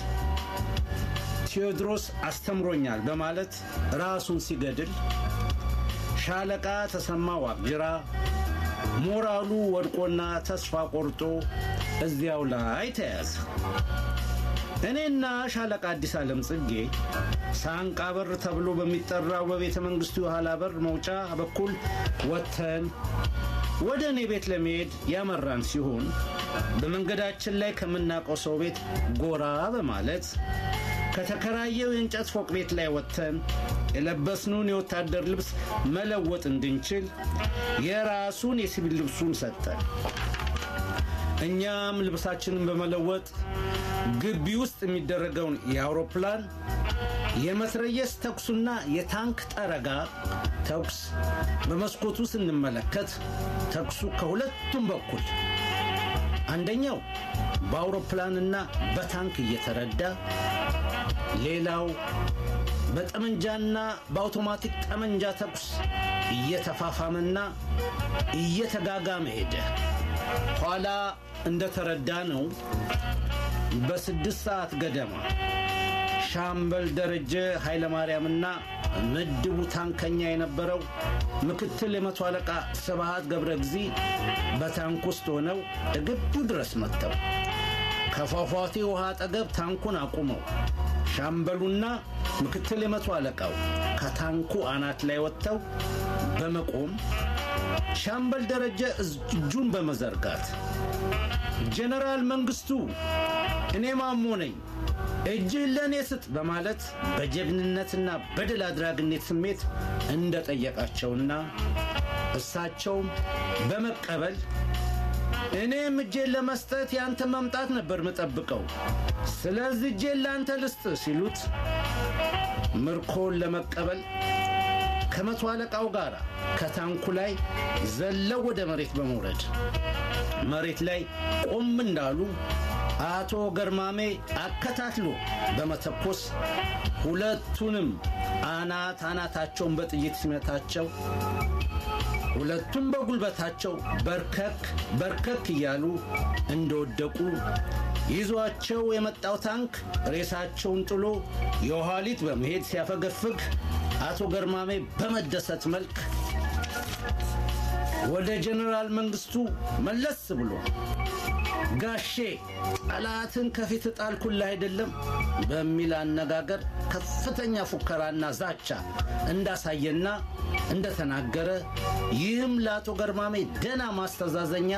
ቴዎድሮስ አስተምሮኛል በማለት ራሱን ሲገድል ሻለቃ ተሰማ ዋቅጅራ ሞራሉ ወድቆና ተስፋ ቆርጦ እዚያው ላይ ተያዘ። እኔና ሻለቃ አዲስ ዓለም ጽጌ ሳንቃ በር ተብሎ በሚጠራው በቤተ መንግሥቱ የኋላ በር መውጫ በኩል ወጥተን ወደ እኔ ቤት ለመሄድ ያመራን ሲሆን በመንገዳችን ላይ ከምናውቀው ሰው ቤት ጎራ በማለት ከተከራየው የእንጨት ፎቅ ቤት ላይ ወጥተን የለበስነውን የወታደር ልብስ መለወጥ እንድንችል የራሱን የሲቪል ልብሱን ሰጠን። እኛም ልብሳችንን በመለወጥ ግቢ ውስጥ የሚደረገውን የአውሮፕላን የመትረየስ ተኩሱና የታንክ ጠረጋ ተኩስ በመስኮቱ ስንመለከት ተኩሱ ከሁለቱም በኩል አንደኛው በአውሮፕላንና በታንክ እየተረዳ ሌላው በጠመንጃና በአውቶማቲክ ጠመንጃ ተኩስ እየተፋፋመና እየተጋጋመ ሄደ። ኋላ እንደተረዳ ነው በስድስት ሰዓት ገደማ ሻምበል ደረጀ ኃይለማርያምና ምድቡ ታንከኛ የነበረው ምክትል የመቶ አለቃ ስብሃት ገብረ ጊዜ በታንክ ውስጥ ሆነው እግቢው ድረስ መጥተው ከፏፏቴ ውሃ አጠገብ ታንኩን አቁመው ሻምበሉና ምክትል የመቶ አለቃው ከታንኩ አናት ላይ ወጥተው በመቆም ሻምበል ደረጀ እጁን በመዘርጋት ጀነራል መንግስቱ እኔ ማሞ ነኝ እጅህን ለእኔ ስጥ በማለት በጀግንነትና በድል አድራጊነት ስሜት እንደጠየቃቸውና እሳቸውም በመቀበል እኔም እጄን ለመስጠት ያንተ መምጣት ነበር ምጠብቀው፣ ስለዚህ እጄን ለአንተ ልስጥ ሲሉት ምርኮን ለመቀበል ከመቶ አለቃው ጋር ከታንኩ ላይ ዘለው ወደ መሬት በመውረድ መሬት ላይ ቆም እንዳሉ አቶ ገርማሜ አከታትሎ በመተኮስ ሁለቱንም አናት አናታቸውን በጥይት ሲመታቸው ሁለቱም በጉልበታቸው በርከክ በርከክ እያሉ እንደወደቁ ይዟቸው የመጣው ታንክ ሬሳቸውን ጥሎ የኋሊት በመሄድ ሲያፈገፍግ አቶ ገርማሜ በመደሰት መልክ ወደ ጀኔራል መንግስቱ መለስ ብሎ ጋሼ ጠላትን ከፊት ጣልኩልህ አይደለም በሚል አነጋገር ከፍተኛ ፉከራና ዛቻ እንዳሳየና እንደተናገረ ይህም ለአቶ ገርማሜ ደና ማስተዛዘኛ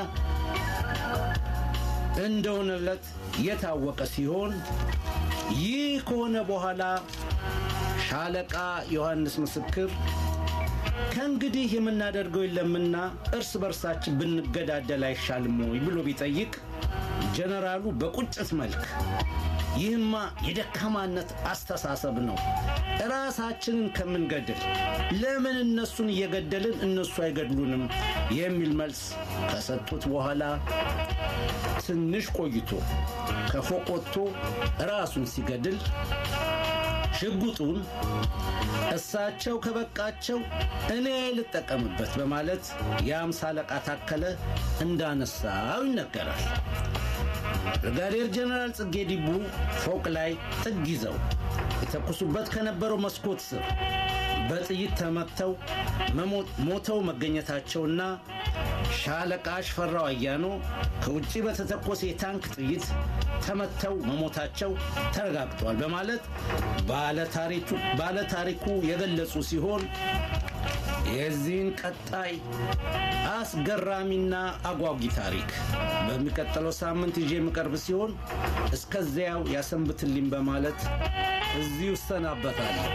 እንደሆነለት የታወቀ ሲሆን ይህ ከሆነ በኋላ ሻለቃ ዮሐንስ ምስክር ከእንግዲህ የምናደርገው የለምና እርስ በርሳችን ብንገዳደል አይሻልም ወይ ብሎ ቢጠይቅ ጀነራሉ በቁጭት መልክ ይህማ የደካማነት አስተሳሰብ ነው፣ ራሳችንን ከምንገድል ለምን እነሱን እየገደልን እነሱ አይገድሉንም የሚል መልስ ከሰጡት በኋላ ትንሽ ቆይቶ ከፎቅ ወጥቶ ራሱን ሲገድል ሽጉጡን እሳቸው ከበቃቸው እኔ ልጠቀምበት በማለት የአምሳ አለቃ ታከለ እንዳነሳው ይነገራል። ብርጋዴር ጀነራል ጽጌ ዲቡ ፎቅ ላይ ጥግ ይዘው የተኩሱበት ከነበረው መስኮት ስር በጥይት ተመተው ሞተው መገኘታቸውና ሻለቃ ሽፈራው አያኖ ከውጭ በተተኮሰ የታንክ ጥይት ተመተው መሞታቸው ተረጋግጧል በማለት ባለታሪኩ የገለጹ ሲሆን የዚህን ቀጣይ አስገራሚና አጓጊ ታሪክ በሚቀጥለው ሳምንት ይዤ የምቀርብ ሲሆን እስከዚያው ያሰንብትልኝ በማለት እዚሁ እሰናበታለሁ።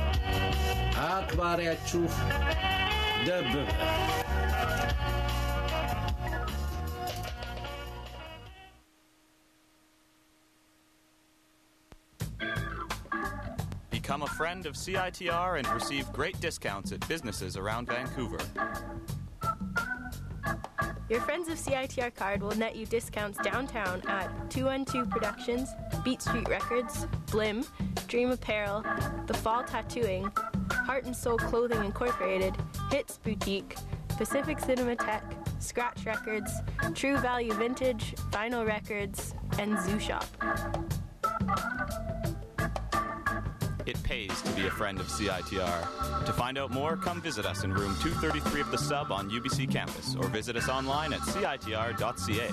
አክባሪያችሁ ደብበ Become a friend of CITR and receive great discounts at businesses around Vancouver. Your Friends of CITR card will net you discounts downtown at 212 Productions, Beat Street Records, Blim, Dream Apparel, The Fall Tattooing, Heart and Soul Clothing Incorporated, Hits Boutique, Pacific Cinematheque, Scratch Records, True Value Vintage, Vinyl Records, and Zoo Shop. It pays to be a friend of CITR. To find out more, come visit us in room 233 of the sub on UBC campus or visit us online at citr.ca.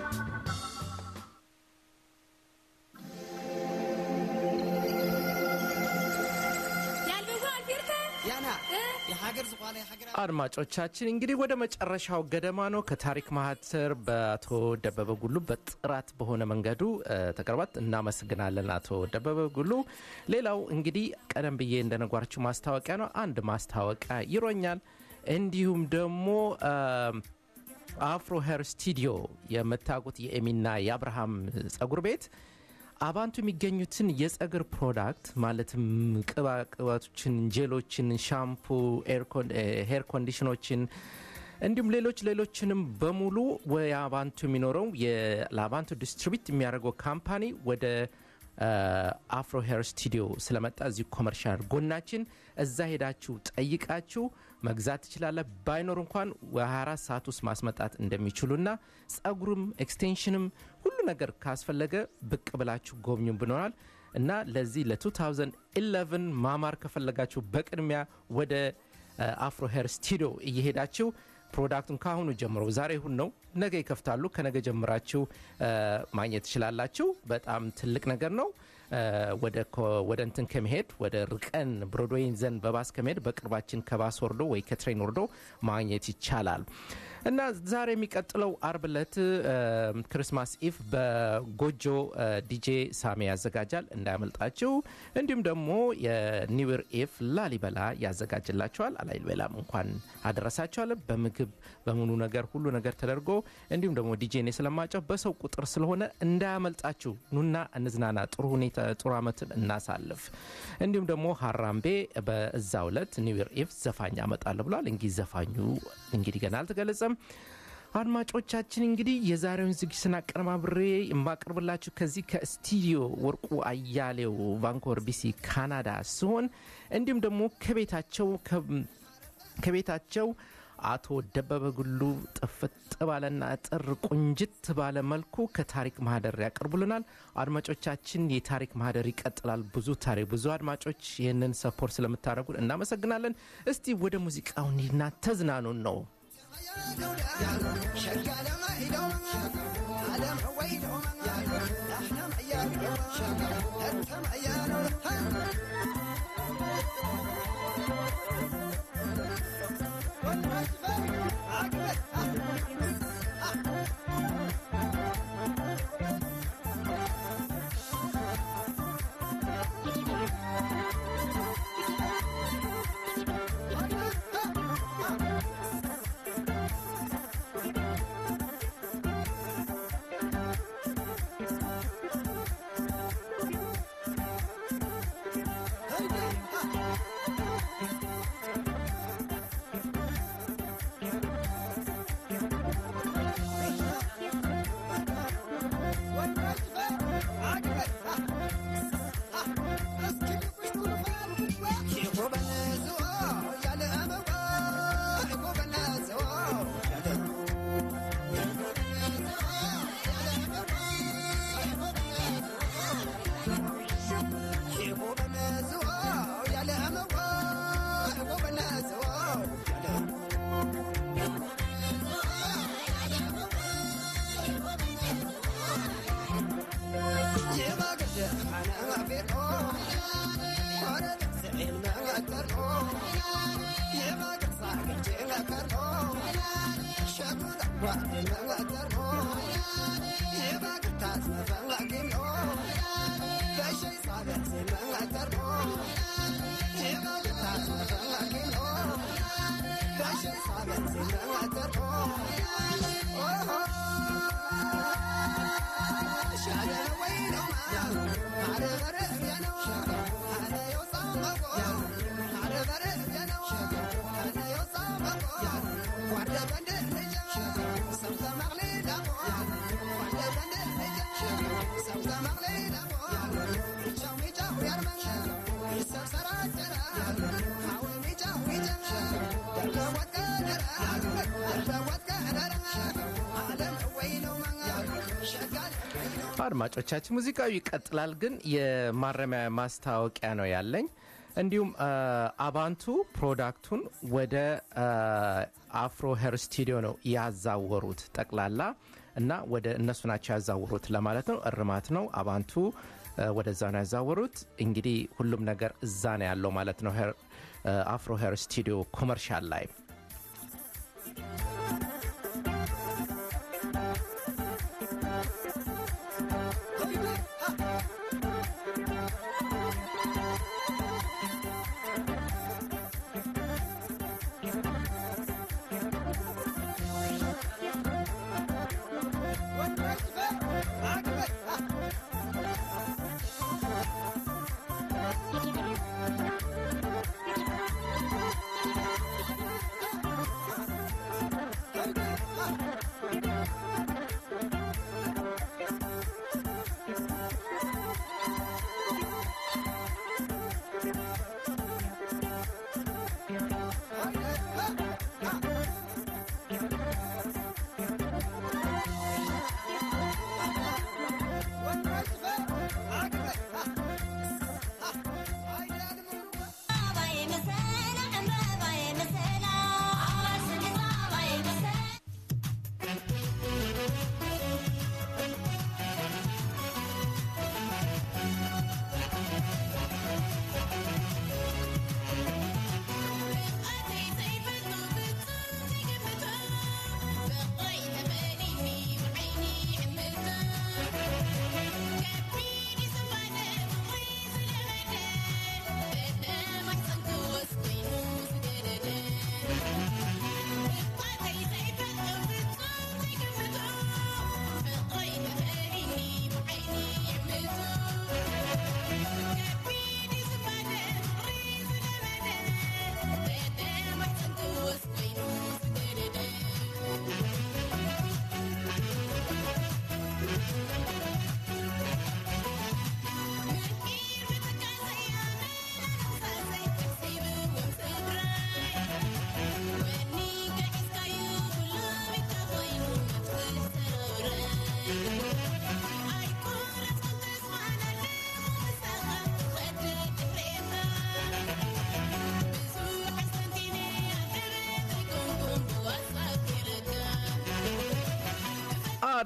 አድማጮቻችን እንግዲህ ወደ መጨረሻው ገደማ ነው። ከታሪክ ማህተር በአቶ ደበበ ጉሉ በጥራት በሆነ መንገዱ ተቀርባት እናመሰግናለን አቶ ደበበ ጉሉ። ሌላው እንግዲህ ቀደም ብዬ እንደነጓራችሁ ማስታወቂያ ነው። አንድ ማስታወቂያ ይሮኛል። እንዲሁም ደግሞ አፍሮ ሄር ስቱዲዮ የምታውቁት የኤሚና የአብርሃም ጸጉር ቤት አባንቱ የሚገኙትን የጸጉር ፕሮዳክት ማለትም ቅባ ቅባቶችን፣ ጄሎችን፣ ሻምፑ፣ ሄር ኮንዲሽኖችን እንዲሁም ሌሎች ሌሎችንም በሙሉ የአባንቱ የሚኖረው ለአባንቱ ዲስትሪቢዩት የሚያደርገው ካምፓኒ ወደ አፍሮ ሄር ስቱዲዮ ስለመጣ እዚሁ ኮመርሻል ጎናችን እዛ ሄዳችሁ ጠይቃችሁ መግዛት ትችላለ። ባይኖር እንኳን በ24 ሰዓት ውስጥ ማስመጣት እንደሚችሉና ጸጉርም ኤክስቴንሽንም ሁሉ ነገር ካስፈለገ ብቅ ብላችሁ ጎብኙ ብኖናል እና ለዚህ ለ2011 ማማር ከፈለጋችሁ በቅድሚያ ወደ አፍሮ ሄር ስቱዲዮ እየሄዳችሁ ፕሮዳክቱን ከአሁኑ ጀምሮ ዛሬ ሁን ነው ነገ ይከፍታሉ። ከነገ ጀምራችሁ ማግኘት ትችላላችሁ። በጣም ትልቅ ነገር ነው። ወደ እንትን ከመሄድ ወደ ርቀን ብሮድዌይን ዘንድ በባስ ከመሄድ በቅርባችን ከባስ ወርዶ ወይ ከትሬን ወርዶ ማግኘት ይቻላል እና ዛሬ የሚቀጥለው አርብ ዕለት ክርስማስ ኢቭ በጎጆ ዲጄ ሳሜ ያዘጋጃል፣ እንዳያመልጣችሁ። እንዲሁም ደግሞ የኒውር ኢቭ ላሊበላ ያዘጋጅላቸዋል። ላሊበላም እንኳን አደረሳቸዋል። በምግብ በሙሉ ነገር ሁሉ ነገር ተደርጎ እንዲሁም ደግሞ ዲጄ እኔ ስለማጫው በሰው ቁጥር ስለሆነ እንዳያመልጣችሁ። ኑና እንዝናና፣ ጥሩ ሁኔታ ጥሩ አመትን እናሳልፍ። እንዲሁም ደግሞ ሀራምቤ በዛው ዕለት ኒውር ኢቭ ዘፋኝ አመጣለሁ ብሏል። እንግዲህ ዘፋኙ እንግዲህ ገና አልተገለጸም። አድማጮቻችን እንግዲህ የዛሬውን ዝግጅትን አቀነባብሬ የማቀርብላችሁ ከዚህ ከስቱዲዮ ወርቁ አያሌው ቫንኮቨር ቢሲ ካናዳ ሲሆን እንዲሁም ደግሞ ከቤታቸው ከቤታቸው አቶ ደበበ ጉሉ ጥፍጥ ባለና ጥር ቁንጅት ባለ መልኩ ከታሪክ ማህደር ያቀርቡልናል። አድማጮቻችን የታሪክ ማህደር ይቀጥላል። ብዙ ታሪክ ብዙ አድማጮች ይህንን ሰፖርት ስለምታደርጉን እናመሰግናለን። እስቲ ወደ ሙዚቃው እንሂድና ተዝናኑን ነው አድማጮቻችን ሙዚቃው ይቀጥላል፣ ግን የማረሚያ ማስታወቂያ ነው ያለኝ። እንዲሁም አባንቱ ፕሮዳክቱን ወደ አፍሮ ሄር ስቱዲዮ ነው ያዛወሩት ጠቅላላ እና ወደ እነሱ ናቸው ያዛወሩት ለማለት ነው። እርማት ነው። አባንቱ ወደዛ ነው ያዛወሩት። እንግዲህ ሁሉም ነገር እዛ ነው ያለው ማለት ነው። አፍሮ ሄር ስቱዲዮ ኮመርሻል ላይ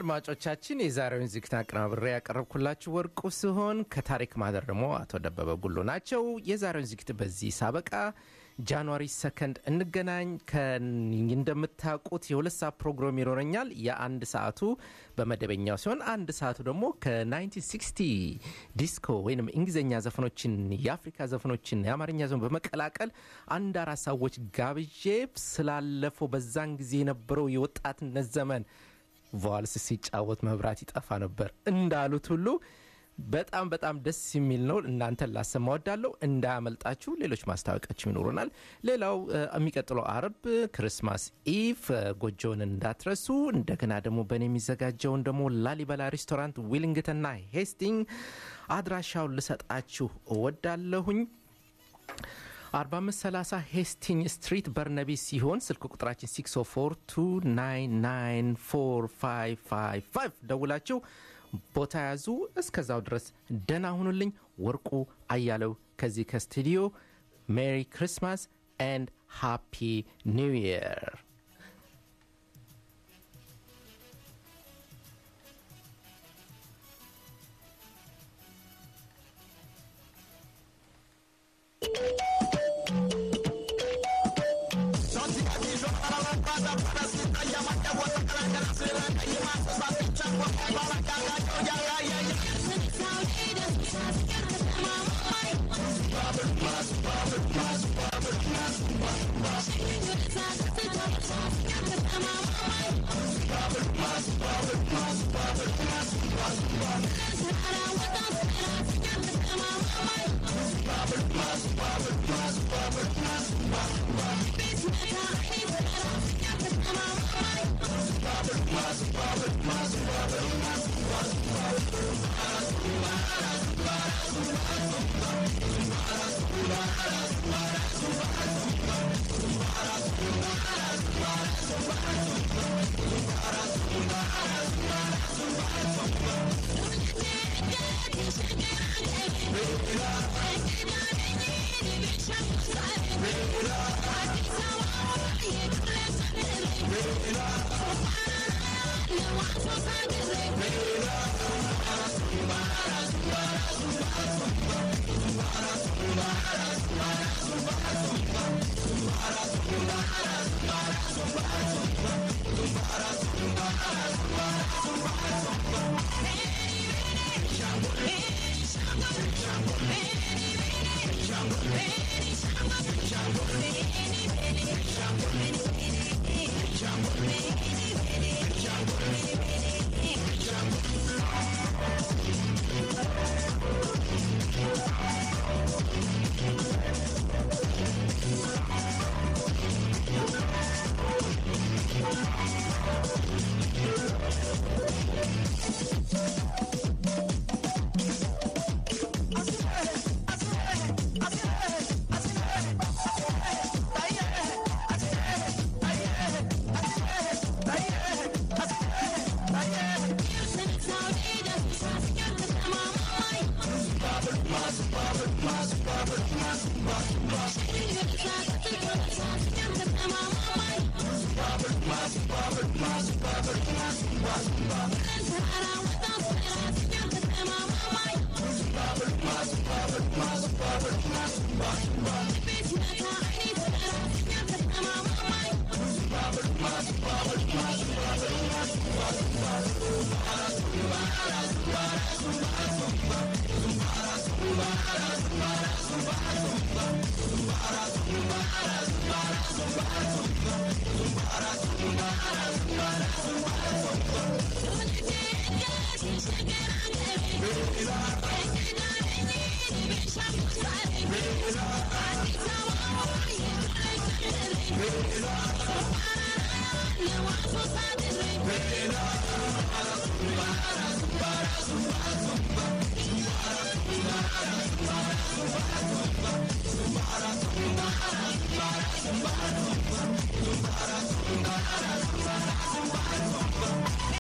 አድማጮቻችን የዛሬውን ዝግጅት አቀናብሬ ያቀረብኩላችሁ ወርቁ ሲሆን ከታሪክ ማህደር ደግሞ አቶ ደበበ ጉሎ ናቸው። የዛሬውን ዝግጅት በዚህ ሳበቃ ጃንዋሪ ሰከንድ እንገናኝ። እንደምታውቁት የሁለት ሰዓት ፕሮግራም ይኖረኛል። የአንድ ሰዓቱ በመደበኛው ሲሆን አንድ ሰዓቱ ደግሞ ከ1960 ዲስኮ ወይም እንግሊዝኛ ዘፈኖችን፣ የአፍሪካ ዘፈኖችን፣ የአማርኛ ዘፈን በመቀላቀል አንድ አራት ሰዎች ጋብዤ ስላለፈው በዛን ጊዜ የነበረው የወጣትነት ዘመን ቫልስ ሲጫወት መብራት ይጠፋ ነበር እንዳሉት ሁሉ በጣም በጣም ደስ የሚል ነው። እናንተን ላሰማ ወዳለሁ። እንዳያመልጣችሁ። ሌሎች ማስታወቂያችም ይኖሩናል። ሌላው የሚቀጥለው አርብ ክርስማስ ኢቭ ጎጆውን እንዳትረሱ። እንደገና ደግሞ በእኔ የሚዘጋጀውን ደግሞ ላሊበላ ሬስቶራንት ዊሊንግተንና ሄስቲንግ አድራሻውን ልሰጣችሁ እወዳለሁኝ። 4530 ሄስቲንግ ስትሪት በርነቢ ሲሆን ስልክ ቁጥራችን 60429945555 ደውላችሁ ቦታ ያዙ። እስከዛው ድረስ ደህና ሁኑልኝ። ወርቁ አያለው ከዚህ ከስቱዲዮ ሜሪ ክሪስማስ ኤንድ ሃፒ ኒው ይር። Bye.